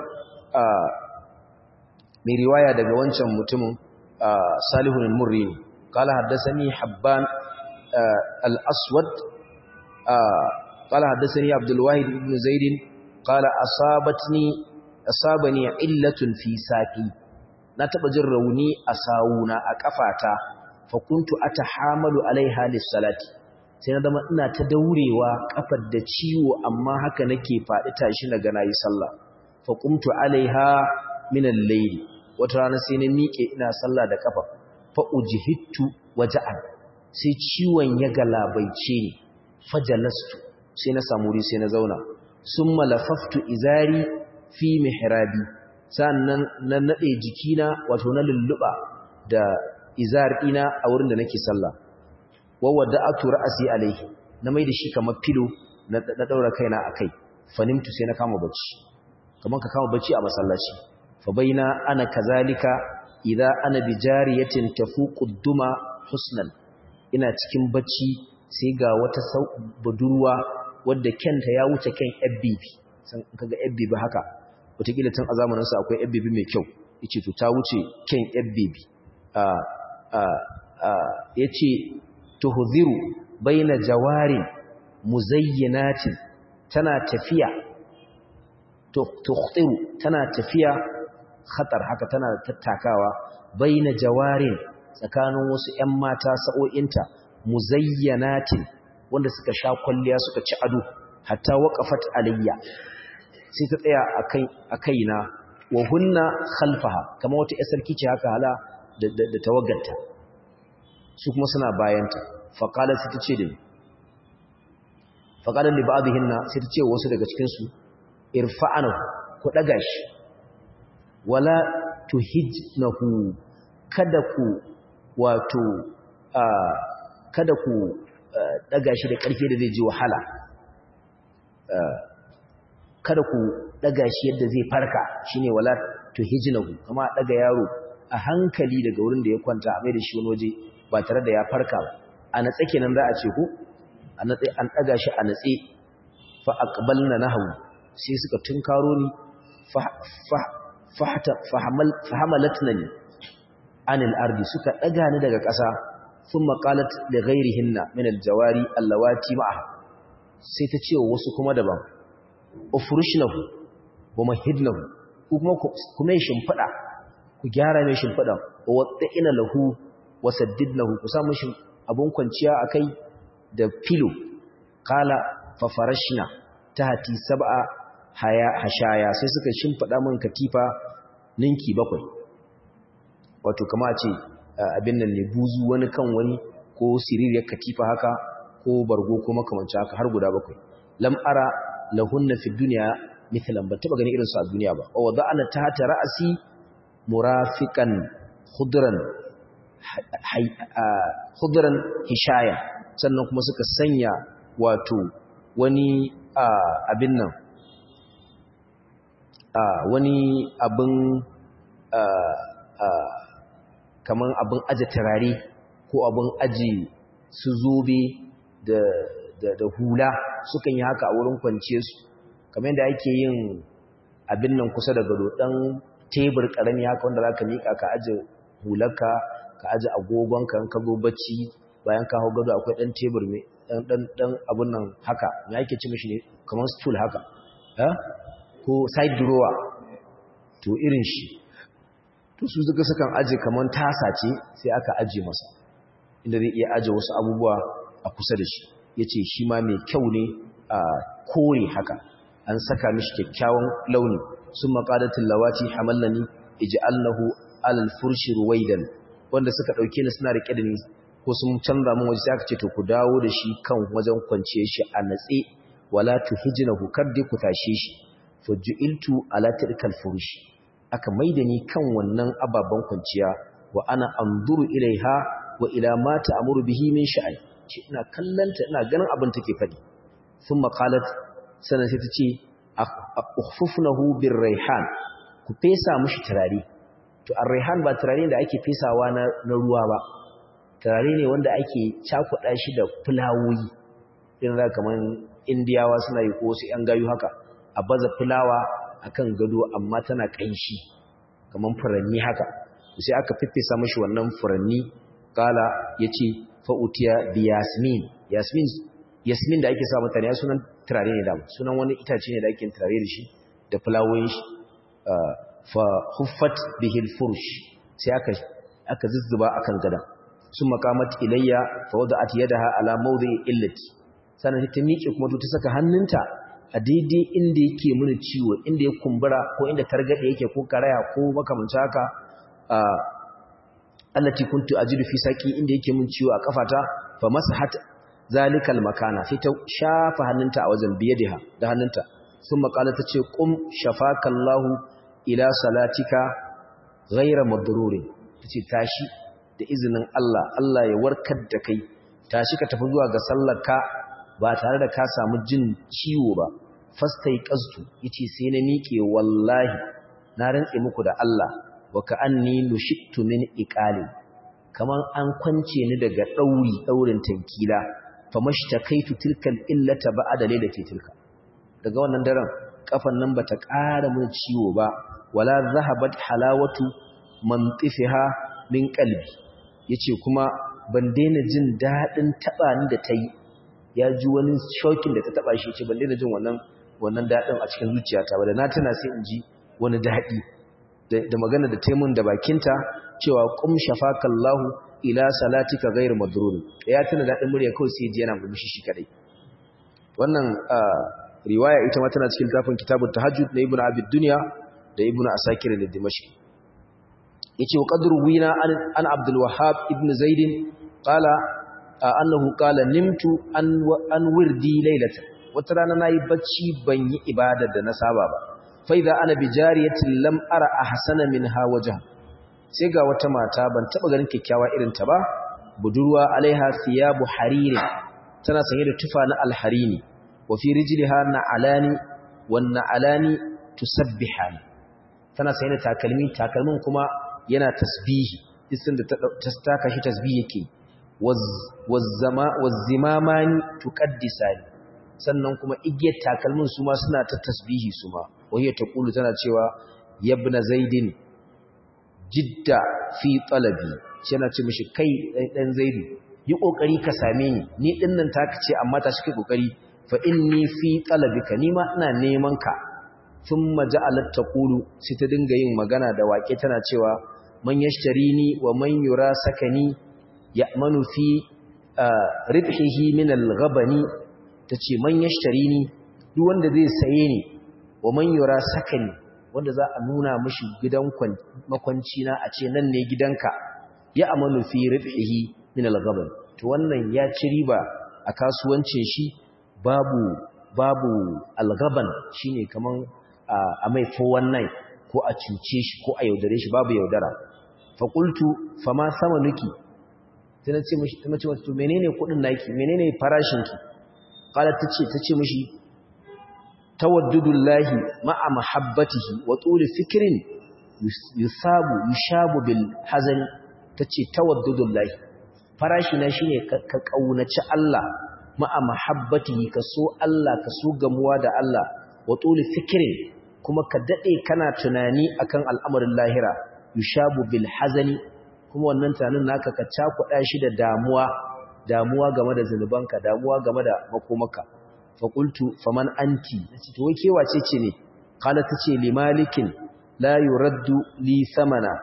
[SPEAKER 1] mai riwaya daga wancan mutumin salihun al-murri qala haddathani habban al-aswad qala haddathani abdul wahid ibn zaid qala asabatni asabani illatun fi saqi na taba jin rauni a sawuna a kafata fa kuntu atahamalu alaiha lis-salati sai na zama ina ta daurewa kafar da ciwo amma haka nake faɗi tashi na gana yi sallah fa qumtu alaiha min al-layl wata rana sai na miƙe ina sallah da kafa fa ujhittu waja'an sai ciwon ya galabaice ni fajalastu sai na samu wuri sai na zauna summa lafaftu izari fi mihrabi sannan na nade jikina wato na lulluba da izar ina a wurin da nake sallah wa wada'atu ra'si alaihi na mai da shi kamar filo na daura kaina akai fanimtu sai na kama bacci kaman ka kama bacci a masallaci fa baina ana kazalika idza ana bi jariyatin tafuqu duma husnan ina cikin bacci sai ga wata budurwa wadda kenta ya wuce ken FBB san kaga FBB haka wataƙila tun a zamanin sa akwai FBB mai kyau yace to ta wuce ken FBB a a a yace tuhziru baina jawarin muzayyinatin tana tafiya tukhtiru tana tafiya khatar haka tana tattakawa baina jawarin tsakanin wasu ƴan mata sa'o'inta muzayyanatin wanda suka sha kwalliya suka ci ado hatta waqafat alayya sai ta tsaya akai akaina wa hunna khalfaha kamar wata ƴar sarki ce haka hala da da tawagganta su kuma suna bayanta fa qala sai ta ce da fa qala li ba'dihinna sai ta ce wasu daga cikin su irfa'anahu ku daga shi wala tuhijnahu kada ku wato kada ku daga shi da ƙarfi da zai ji wahala kada ku daga shi yadda zai farka shine wala tuhijnahu kama daga yaro a hankali daga wurin da ya kwanta a mai da shi wani waje ba tare da ya farka ba a natsa kenan za a ce ku a natsa an daga shi a natse fa aqbalna nahwu sai suka tunkaro ni fahamalatnani anil ardi suka daga ni daga ƙasa thumma qalat li ghayrihinna min aljawari allawati ma'aha sai ta ce wasu kuma daban ufrushnahu wa mahidnahu ku kuma kuma shimfida ku gyara mai shimfida wa wadda'ina lahu wa saddidnahu ku sa mishi abun kwanciya akai da filo qala fa farashna tahti sab'a haya hashaya sai suka shimfida min katifa ninki bakwai wato kama ce abin nan ne buzu wani kan wani ko siririyar katifa haka ko bargo ko makamanci haka har guda bakwai lam ara lahunna fi dunya mithlan ban taba gani irin su a duniya ba wa wada'ana tahta ra'si murafiqan khudran khudran hishaya sannan kuma suka sanya wato wani abin nan wani abin kamar abin aje turare ko abin aji su zobe da hula sukan yi haka a wurin kwance su kamar yadda ake yin abin nan kusa da gado ɗan tebur ƙarami haka wanda za ka miƙa ka aje hularka ka aje agogonka ka zo bacci bayan ka hau gado akwai ɗan tebur mai ɗan abin nan haka ya ake ci mashi ne kamar stool haka ko side drawer to irin shi to to su suka sukan aje kaman tasa ce sai aka aje masa inda zai iya aje wasu abubuwa a kusa da shi yace shi ma mai kyau ne a kore haka an saka mishi kyakkyawan launi summa qadatil lawati hamallani ij'alnahu alal furshi ruwaidan wanda suka dauke ni suna rike da ni ko sun canza mun waje sai aka ce to ku dawo da shi kan wajen kwance shi a natse wala tuhijnahu kaddi ku tashe shi fujiltu ala tilkal furushi aka maida ni kan wannan ababan kwanciya wa ana anzuru ilaiha wa ila ma ta'muru bihi min sha'ai ce ina kallanta ina ganin abin take fadi thumma qalat sanan sai ta ce ukhfufnahu birrayhan ku fesa mushi turare to ar-rayhan ba turare da ake fesawa na ruwa ba turare ne wanda ake cakuɗa shi da fulawoyi irin da kaman indiyawa suna yi ko wasu 'yan gayu haka a baza fulawa akan gado amma tana ƙanshi kaman furanni haka sai aka fiffesa mashi wannan furanni kala yace fa utiya bi yasmin yasmin yasmin da ake sa mutane ya sunan turare ne da sunan wani itace ne da ake turare da shi da fulawoyin shi fa huffat bihi al-furush sai aka aka zuzzuba akan gadan sun makamat ilayya fa wada'at yadaha ala mawdi'i illati sannan ta miƙe kuma ta saka hannunta a daidai inda yake mini ciwo inda ya kumbura ko inda targade yake ko karaya ko makamanta haka allati kuntu ajidu fi saqi inda yake min ciwo a kafata fa masahat zalikal makana sai ta shafa hannunta a wajen biyadiha da hannunta sun makala ta ce qum shafakallahu ila salatika ghayra madrurin tace tashi da izinin Allah Allah ya warkar da kai tashi ka tafi zuwa ga sallarka ba tare da ka samu jin ciwo ba fastai qastu yace sai na miƙe wallahi na rantse muku da Allah wa ka'anni nushittu min iqali kaman an kwance ni daga dauri daurin tankila famastakaitu tilkal illata ba'da lailati tilka daga wannan daren kafan nan bata ƙara mun ciwo ba wala zahabat halawatu mantifiha min qalbi yace kuma ban daina jin dadin taba ni da tayi ya ji wani shokin da ta taba shi yace ban daina jin wannan wannan dadin a cikin zuciyata ba da na tana sai in ji wani dadi da magana da taimun da bakinta cewa qum shafakallahu ila salatika ghairu madrur ya tana dadin murya kawai sai ji yana murmushi shi kadai wannan riwaya ita ma tana cikin tafin kitabut tahajjud na ibnu abid dunya da ibnu asakir da dimashq yace wa qadru wina an abdul wahhab ibn zaid qala annahu qala nimtu an an wirdi laylata wata rana nayi bacci ban yi ibada da na saba ba fa idza ana bi jariyatin lam ara ahsana minha wajha sai ga wata mata ban taba ganin kikkiawa irin ta ba budurwa alaiha thiyabu hariri tana sanye da tufa na alharini wa fi rijliha na'alani wan na'alani tusabbihani tana sanye da takalmi takalmin kuma yana tasbihi isin da ta taka shi tasbihi yake wazzimamani tuqaddisani sannan kuma igiyar takalmin su ma suna ta tasbihi su ma wahiyya ta kulu tana cewa yabna zaidin jidda fi talabi yana ce mishi kai dan zaidu yi kokari ka same ni ni dinnan taka ce amma ta shi kai kokari fa inni fi talabika ni ma ina neman ka thumma ja'alat taqulu sai ta dinga yin magana da wake tana cewa man yashtarini wa man yura sakani ya'manu fi ribhihi min al-ghabani tace man yashtarini duk wanda zai saye ni wa man yura sakani wanda za a nuna mishi gidan makwanci na a ce nan ne gidanka ya'manu fi ribhihi min al-ghabani to wannan ya ci riba a kasuwancin shi babu babu al-ghaban shine kaman a mai 419 ko a cuce shi ko a yaudare shi babu yaudara faƙultu fama sama nuki ta na ce mashi ta mace wata menene kudin naki menene farashinki ƙalar ta ce ta ce mashi tawaddudullahi ma'a mahabbatihi wa tsuli fikirin yusabu yushabu bil hazani ta ce tawaddudullahi farashina shi ne ka ƙaunaci Allah ma'a mahabbatihi ka so Allah ka so gamuwa da Allah wa tsuli fikirin kuma ka daɗe kana tunani akan al'amarin lahira yushabu bil hazani kuma wannan tunanin naka ka cakuɗa shi da damuwa damuwa game da zunubanka damuwa game da makomaka fa qultu faman anti nace to wai wace ce ne qala tace li malikin la yuraddu li samana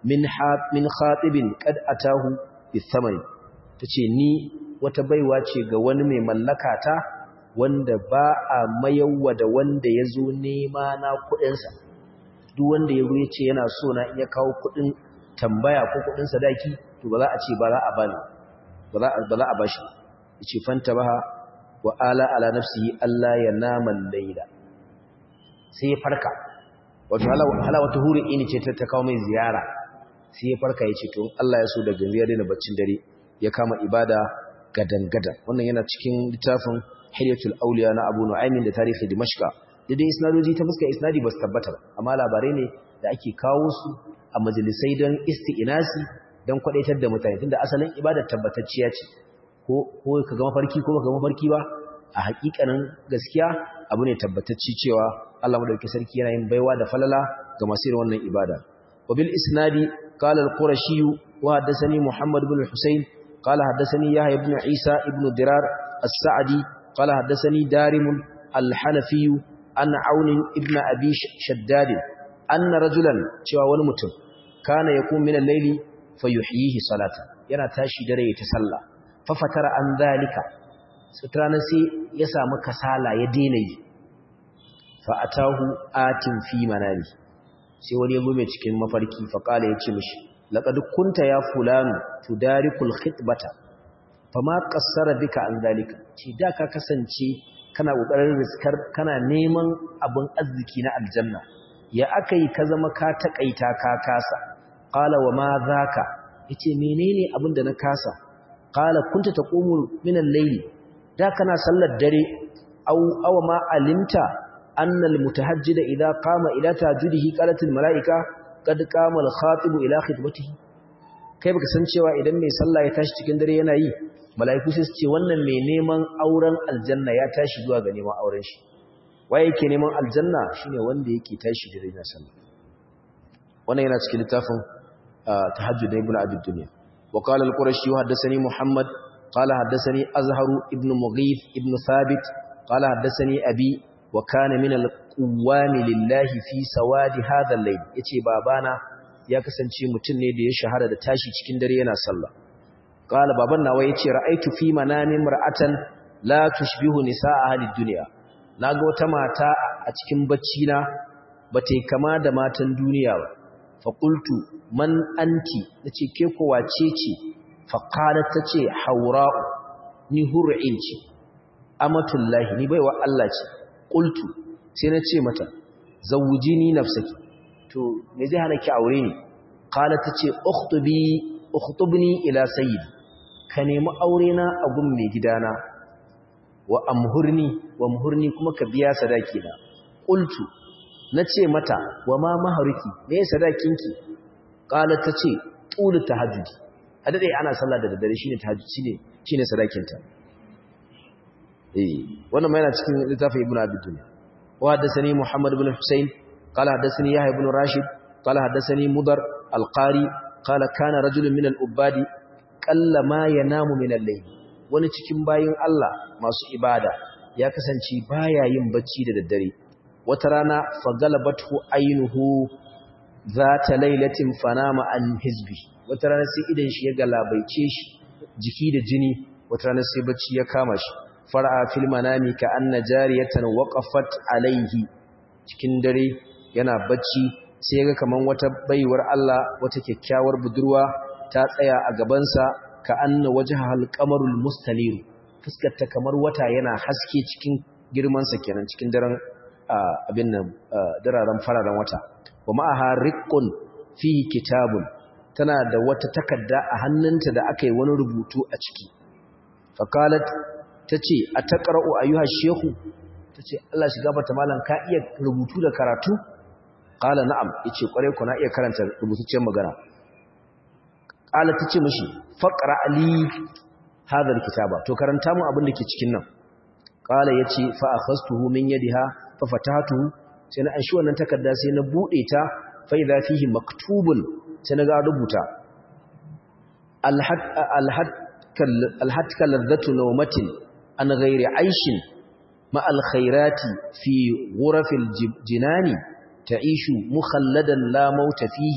[SPEAKER 1] min min khatibin qad atahu bithamani tace ni wata baiwa ce ga wani mai mallaka ta wanda ba a mayawwa da wanda yazo nema na kudin sa duk wanda yazo yace yana so na iya kawo kudin tambaya ko kudin sadaki to ba za a ce ba za a bani ba za ba za a bashi yace fanta baha wa ala ala nafsihi alla yanama al-layla sai ya farka wato hala wata huri ini ce ta kawo mai ziyara sai ya farka ya ce to Allah ya so da ganzu ya daina baccin dare ya kama ibada gadan-gadan wannan yana cikin littafin Hilyatul Auliya na Abu Nu'aymin da tarihi Dimashqa da dai isnadoji ta fuskar isnadi ba su tabbata ba amma labarai ne da ake kawo su a majalisai don isti'inasi don kwadaitar da mutane tunda asalin ibadar tabbatacciya ce ko ko ka ga mafarki ko ka ga mafarki ba a hakikanin gaskiya abu ne tabbatacci cewa Allah madaukakin sarki yana yin baiwa da falala ga masu irin wannan ibada wabil isnadi qala al-qurashi wa hadathani muhammad ibn al-husayn qala hadathani yahya ibn isa ibn dirar as-sa'di qala hadathani darim al-hanafi an aun ibn abi shaddad anna rajulan cewa wani mutum kana yakun min al-layli fayuhyihi salata yana tashi dare ya ta sallah fa fatara an zalika sutrana sai ya samu kasala ya daina yi fa'atahu atin fi manami sai wani yabo mai cikin mafarki faƙala ya ce mishi laƙadu kunta ya fulani tudarikul khitbata fa ma ƙassara bika an zalika ce da ka kasance kana ƙoƙarin riskar kana neman abin arziki na aljanna ya aka yi ka zama ka taƙaita ka kasa ƙala wa ma za ka ya ce menene abin da na kasa ƙala kunta ta ƙomul minan laili da kana sallar dare awa ma alimta أن المتهجد إذا قام إلى تهجده قالت الملائكة قد قام الخاطب إلى خطبته kai baka san cewa idan mai sallah ya tashi cikin dare yana yi mala'iku sai su ce wannan mai neman auren aljanna ya tashi zuwa ga neman auren shi waye yake neman aljanna shine wanda yake tashi dare yana sallah wannan yana cikin littafin tahajjud da ibnu abi dunya wa qala al-qurashi haddathani muhammad qala haddathani azharu ibnu mughith ibnu thabit qala haddathani abi wa kana min al-quwwami lillahi fi sawadi hadha al-layl yace babana ya kasance mutum ne da ya shahara da tashi cikin dare yana sallah qala baban nawa yace ra'aytu fi manami mar'atan la tushbihu nisaa ahli dunya naga wata mata a cikin bacci na bata kama da matan duniya ba fa qultu man anti nace ke ko wace ce fa qalat tace haura ni hur'in ce amatullahi ni baiwa Allah ce qultu sai na ce mata zawjini nafsaki to me zai hana ki aure ni qala tace ukhtubi ukhtubni ila sayyidi ka nemi aure na a gun mai gidana wa amhurni wa amhurni kuma ka biya sadaki na qultu nace mata wa ma maharuki me sadakinki qala tace tul tahajjudi a dade ana sallah da daddare shine tahajjud shine shine sadakinta wannan ma yana cikin littafin ibnu abi dunya wa hadathani muhammad ibn husayn qala hadathani yahya ibn rashid qala hadathani mudar al-qari qala kana rajulun min al-ubadi qalla ma yanamu min al-layl wani cikin bayin Allah masu ibada ya kasance baya yin bacci da daddare wata rana fagalabathu aynuhu zata lailatin fanama an hizbi wata rana sai idan shi ya galabaice shi jiki da jini wata rana sai bacci ya kama shi far'a fil manami ka anna jariyatan waqafat alaihi cikin dare yana bacci sai ga kaman wata baiwar Allah wata kyakkyawar budurwa ta tsaya a gabansa ka anna wajhal qamarul mustanir fuskarta kamar wata yana haske cikin girman sa kenan cikin daren abin nan dararen fararen wata wa ma'aha riqqun fi kitabun tana da wata takarda a hannunta da aka yi wani rubutu a ciki faqalat ta ce a taƙara'u a yi hashehu ta ce Allah shiga bata malam ka iya rubutu da karatu ƙala na'am ya ce ƙwarai ku na iya karanta rubutaccen magana ƙala ta ce mashi faƙara ali hadar kitaba to karanta mu abin da ke cikin nan ƙala ya ce fa'a fastuhu min yadi ha fa fatatuhu sai na anshi wannan takarda sai na buɗe ta fa idza fihi maktubun sai na ga rubuta alhad alhatka ladzatu nawmatin an ghairi aishin ma alkhairati fi ghurafil jinani ta'ishu mukhalladan la mauta fihi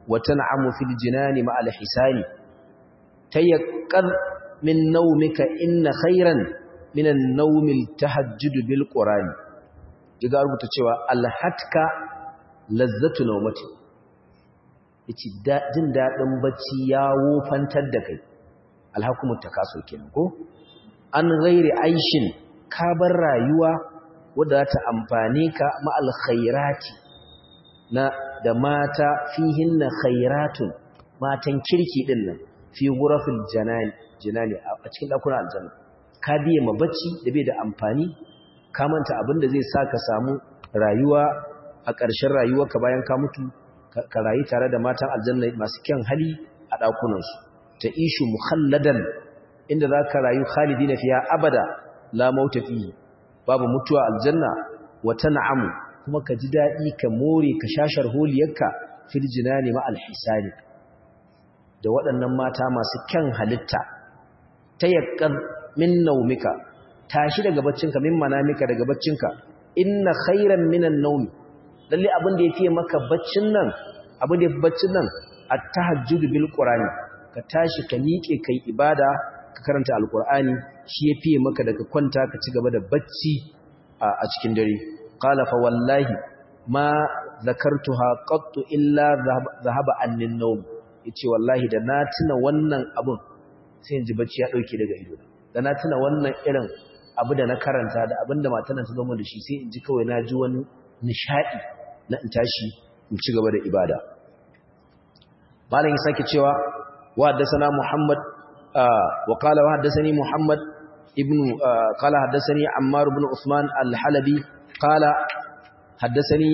[SPEAKER 1] wa tan'amu fil jinani ma al hisani tayaqqad min nawmika inna khayran min an-nawm al-tahajjud bil qur'ani diga rubuta cewa al-hatka lazzatu nawmati yace jin dadin bacci ya wofantar da kai alhakumut takasur kenan ko an ghairi aishin ka bar rayuwa wadda ta amfane ka ma alkhairati na da mata fihinna khairatun matan kirki din nan fi ghurafil janani jinani a cikin dakunan aljanna ka biye ma bacci da bai da amfani ka manta abinda zai sa ka samu rayuwa a ƙarshen rayuwarka bayan ka mutu ka rayu tare da matan aljanna masu kyan hali a ɗakunansu ta ishu mukhalladan inda za ka rayu khalidi na fiya abada la mauta fi babu mutuwa aljanna wata na'amu kuma ka ji daɗi ka more ka shashar holiyarka fil jinani ma alhisani da waɗannan mata masu kyan halitta ta yakkar min naumika tashi daga baccinka min manamika daga baccinka inna khairan minan naumi lalle abin da ya fiye maka baccin nan abin da ya fi baccin nan a tahajjudu bil qur'ani ka tashi ka miƙe kai ibada ka karanta alqur'ani shi ya fiye maka daga kwanta ka ci gaba da bacci a cikin dare qala fa wallahi ma zakartuha qattu illa zahaba annin nawm yace wallahi da na tuna wannan abun sai in ji bacci ya dauke daga ido da na tuna wannan irin abu da na karanta da abinda matan ta zama da shi sai in ji kawai na ji wani nishadi na in tashi in ci gaba da ibada malam ya sake cewa wa haddathana muhammad wa qala wa haddathani muhammad ibn qala haddathani ammar ibn usman al-halabi qala haddathani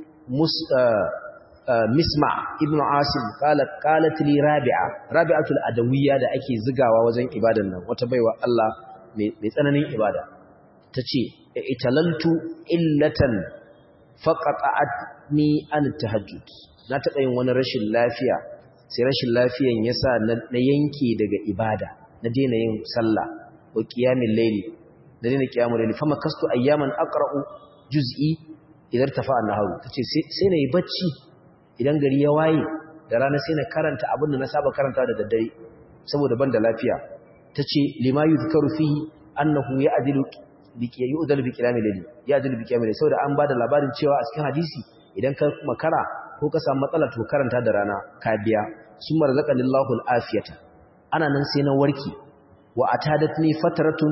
[SPEAKER 1] misma ibn asim qala qalat li rabi'a rabi'atul adawiyya da ake zigawa wajen ibadan nan wata baiwa Allah mai tsananin ibada tace italantu illatan faqata'atni an tahajjud na taɓa yin wani rashin lafiya sai rashin lafiyan yasa na yanke daga ibada na daina yin sallah wa qiyamul layli da daina qiyamul layli fama kastu ayyaman aqra'u juz'i idan tafa an-naharu tace sai na yi bacci idan gari ya waye da rana sai na karanta abin da na saba karanta da daddare saboda ban da lafiya tace lima yuzkaru fihi annahu ya'dilu yu'dal bi qiyamil layl ya'dal bi qiyamil layl saboda an bada labarin cewa a cikin hadisi idan ka makara ko ka samu matsala to karanta da rana ka biya summa razaqallahu alafiyata ana nan sai na warki wa atadatni fatratun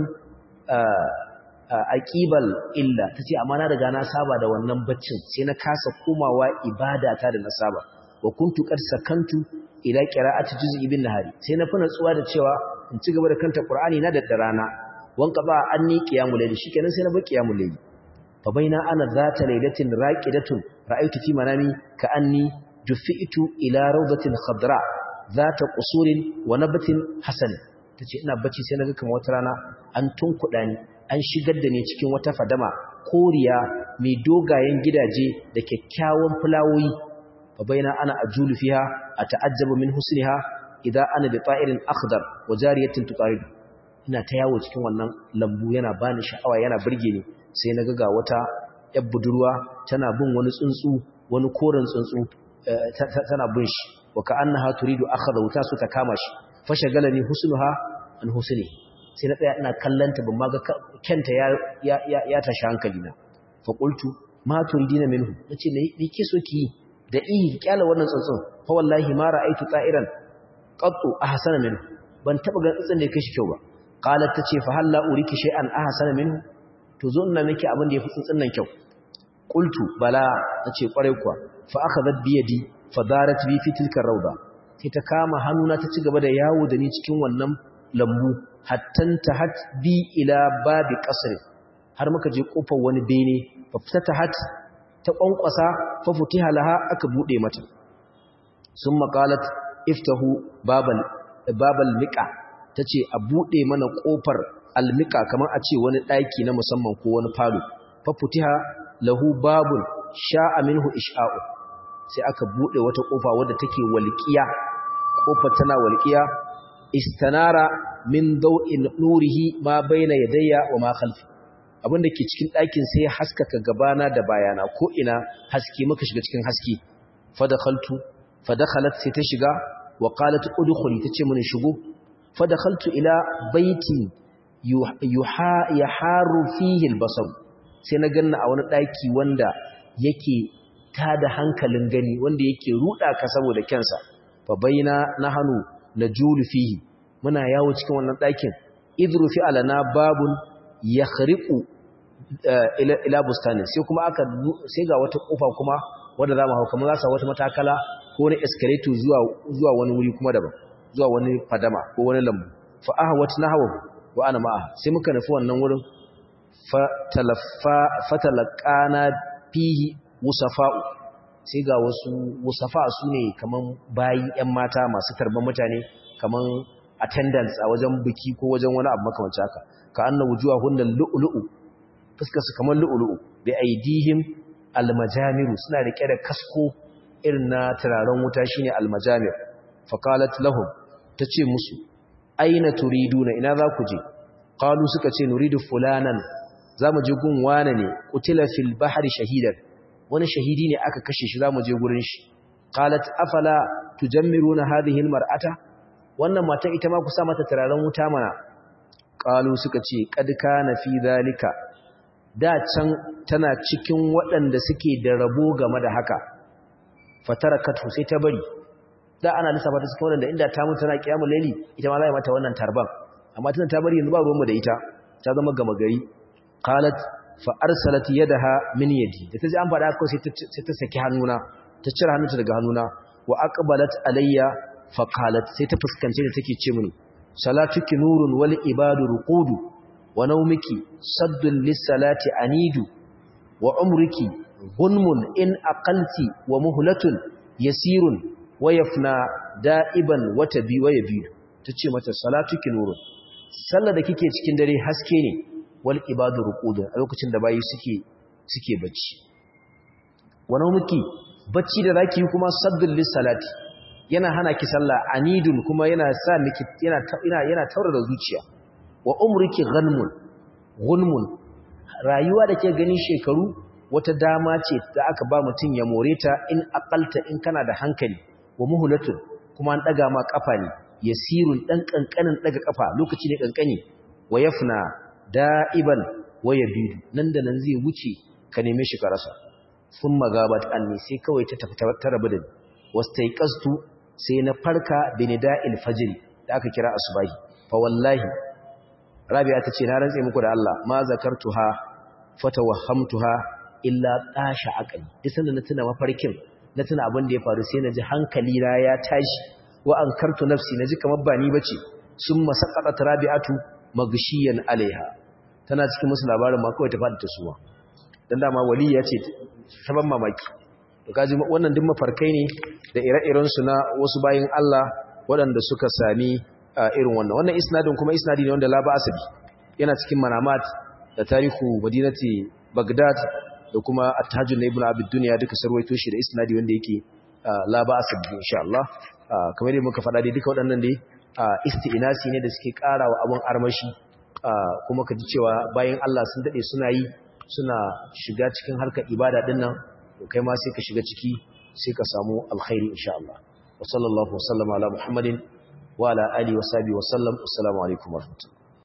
[SPEAKER 1] aqibal illa tace amma na riga na saba da wannan baccin sai na kasa komawa ibadata da na saba wa kuntu qad sakantu ila qira'ati juz'i bin nahari sai na fi natsuwa da cewa in ci gaba da kanta qur'ani na da rana wanka ba anni qiyamul layl shikenan sai na bi qiyamul layl fa baina ana zata laylatin raqidatun ra'aytu fi manami ka anni jufi'tu ila rawdatin khadra zata qusurin wa nabatin hasan tace ina bacci sai naga kamar wata rana an tunkuda ni an shigar da ni cikin wata fadama koriya mai dogayen gidaje da kyakkyawan fulawoyi fa baina ana ajulu fiha ata'ajjabu min husniha idza ana bi ta'irin akhdar wa jariyatin tuqarid ina ta yawo cikin wannan lambu yana bani sha'awa yana burge ni sai na ga wata yar budurwa tana bin wani tsuntsu wani koren tsuntsu tana bin shi wa ka'annaha turidu akhadha ta so ta kama shi fa shagalani husnuha an husni sai na tsaya ina kallanta ban ma ga kenta ya ya ya tashi hankali na fa qultu ma turidina minhu nace me ke so ki da ihi kyala wannan tsuntsun fa wallahi ma ra'aytu ta'iran qattu ahsana minhu ban taba ga tsuntsun da ya kashi kyau ba qalat tace fa halla uriki shay'an ahsana minhu to zo ina miki abin da yafi tsuntsun nan kyau qultu bala tace kwarai kuwa fa akhadhat bi yadi fa darat bi fi tilka rawda sai ta kama hannuna ta ci gaba da yawo da ni cikin wannan lambu hattan tahat bi ila babi qasr har muka je kofar wani bene fa fatahat ta kwankwasa fa futiha laha aka bude mata summa qalat iftahu babal babal miqa tace a bude mana kofar almika kamar a ce wani daki na musamman ko wani falo fa futiha lahu babun sha'a minhu isha'u sai aka bude wata kofa wadda take walqiya kofar tana walqiya istanara min daw'in nurihi ma baina yadayya wa ma khalfi abinda ke cikin ɗakin sai ya haskaka gabana da bayana ko ina haske muka shiga cikin haske fa dakhaltu fadakhalat sai ta shiga wa qalat udkhuli tace mun shigo fadakhaltu ila baitin yuha yaharu fihi albasar sai na ganna a wani daki wanda yake tada hankalin gani wanda yake ruda ka saboda kyansa fa baina nahnu najulu fihi muna yawo cikin wannan dakin idru fi alana babun yakhriqu ila ila bustanin sai kuma aka sai ga wata kofa kuma wanda zamu hau kamar za wata matakala ko wani escalator zuwa zuwa wani wuri kuma daban zuwa wani fadama ko wani lambu fa ahwat nahwa wa ana ma'a sai muka nufi wannan wurin fa talaffa fatalaqana fihi wusafa'u sai ga wasu wusafa su ne kaman bayi ƴan mata masu tarban mutane kaman attendants a wajen biki ko wajen wani abu makamancin haka ka anna wujuhahunna lu'lu'u fuskar su kaman lu'lu'u bi aidihim almajamiru suna rike da kasko irin na turaren wuta shine almajamir faqalat lahum tace musu aina turiduna ina za ku je qalu suka ce nuridu fulanan zamu je gun wane ne qutila fil bahri shahidan wani shahidi ne aka kashe shi zamu je gurin shi qalat afala tujammiruna hadhihi almar'ata wannan mata ita ma ku sa mata turaren wuta mana qalu suka ce qad kana fi zalika da can tana cikin waɗanda suke da rabo game da haka fatarakatu sai ta bari da ana lissafa ta cikin waɗanda inda ta mutu tana kiyamul laili ita ma za mata wannan tarban amma tana ta bari yanzu ba ruwanmu da ita ta zama gama gari qalat fa arsalat yadaha min yadi da ta ji an faɗa ko sai ta saki hannuna ta cire hannunta daga hannuna wa aqbalat alayya fa qalat sai ta fuskance da take ce mini salatuki nurun wal ibadu ruqudu wa nawmiki saddun lis salati anidu wa umriki gunmun in aqalti wa muhlatun yasirun wa yafna da'iban wa tabi wa yabidu tace mata salatuki nurun sallar da kike cikin dare haske ne wal ibadu ruqudun a lokacin da bayi suke suke bacci wannan muki bacci da zaki yi kuma saddul lis salati yana hana ki sallah anidun kuma yana sa miki yana yana yana taurara zuciya wa umriki ghanmun gunmun rayuwa da ke ganin shekaru wata dama ce da aka ba mutum ya more ta in aqalta in kana da hankali wa muhlatun kuma an daga ma kafa ne yasirun dan kankanin daga kafa lokaci ne kankani wa yafna da'iban wa yabidu nan da nan zai wuce ka neme shi ka rasa thumma gabat anni sai kawai ta tafi ta rabu da ni wastaiqastu sai na farka binida'il fajr da aka kira asubahi fa wallahi rabi'a tace na rantse muku da Allah ma zakartuha fatawahhamtuha illa tasha aqli duk sanda na tuna mafarkin na tuna abin da ya faru sai naji hankali na ya tashi wa ankartu nafsi naji kamar ba ni bace summa saqatat rabi'atu magshiyan alaiha tana cikin musu labarin ma kawai ta fadi ta suwa dan dama wali ya ce ta ban mamaki to kaji wannan duk mafarkai ne da ire-iren su na wasu bayin Allah waɗanda suka sami irin wannan wannan isnadin kuma isnadi ne wanda la ba asabi yana cikin manamat da tarihu madinati Baghdad da kuma at-tahajjud na ibn abid dunya duka sarwaito shi da isnadi wanda yake la ba asabi insha Allah kamar yadda muka faɗa dai duka waɗannan dai isti'nasi ne da suke ƙara wa abun armashi kuma ka ji cewa bayan Allah sun dade suna yi suna shiga cikin harkar ibada din nan to kai ma sai ka shiga ciki sai ka samu alkhairi insha Allah wa sallallahu wa sallama ala muhammadin wa ala alihi wa sahbihi wa sallam assalamu alaikum wa rahmatullahi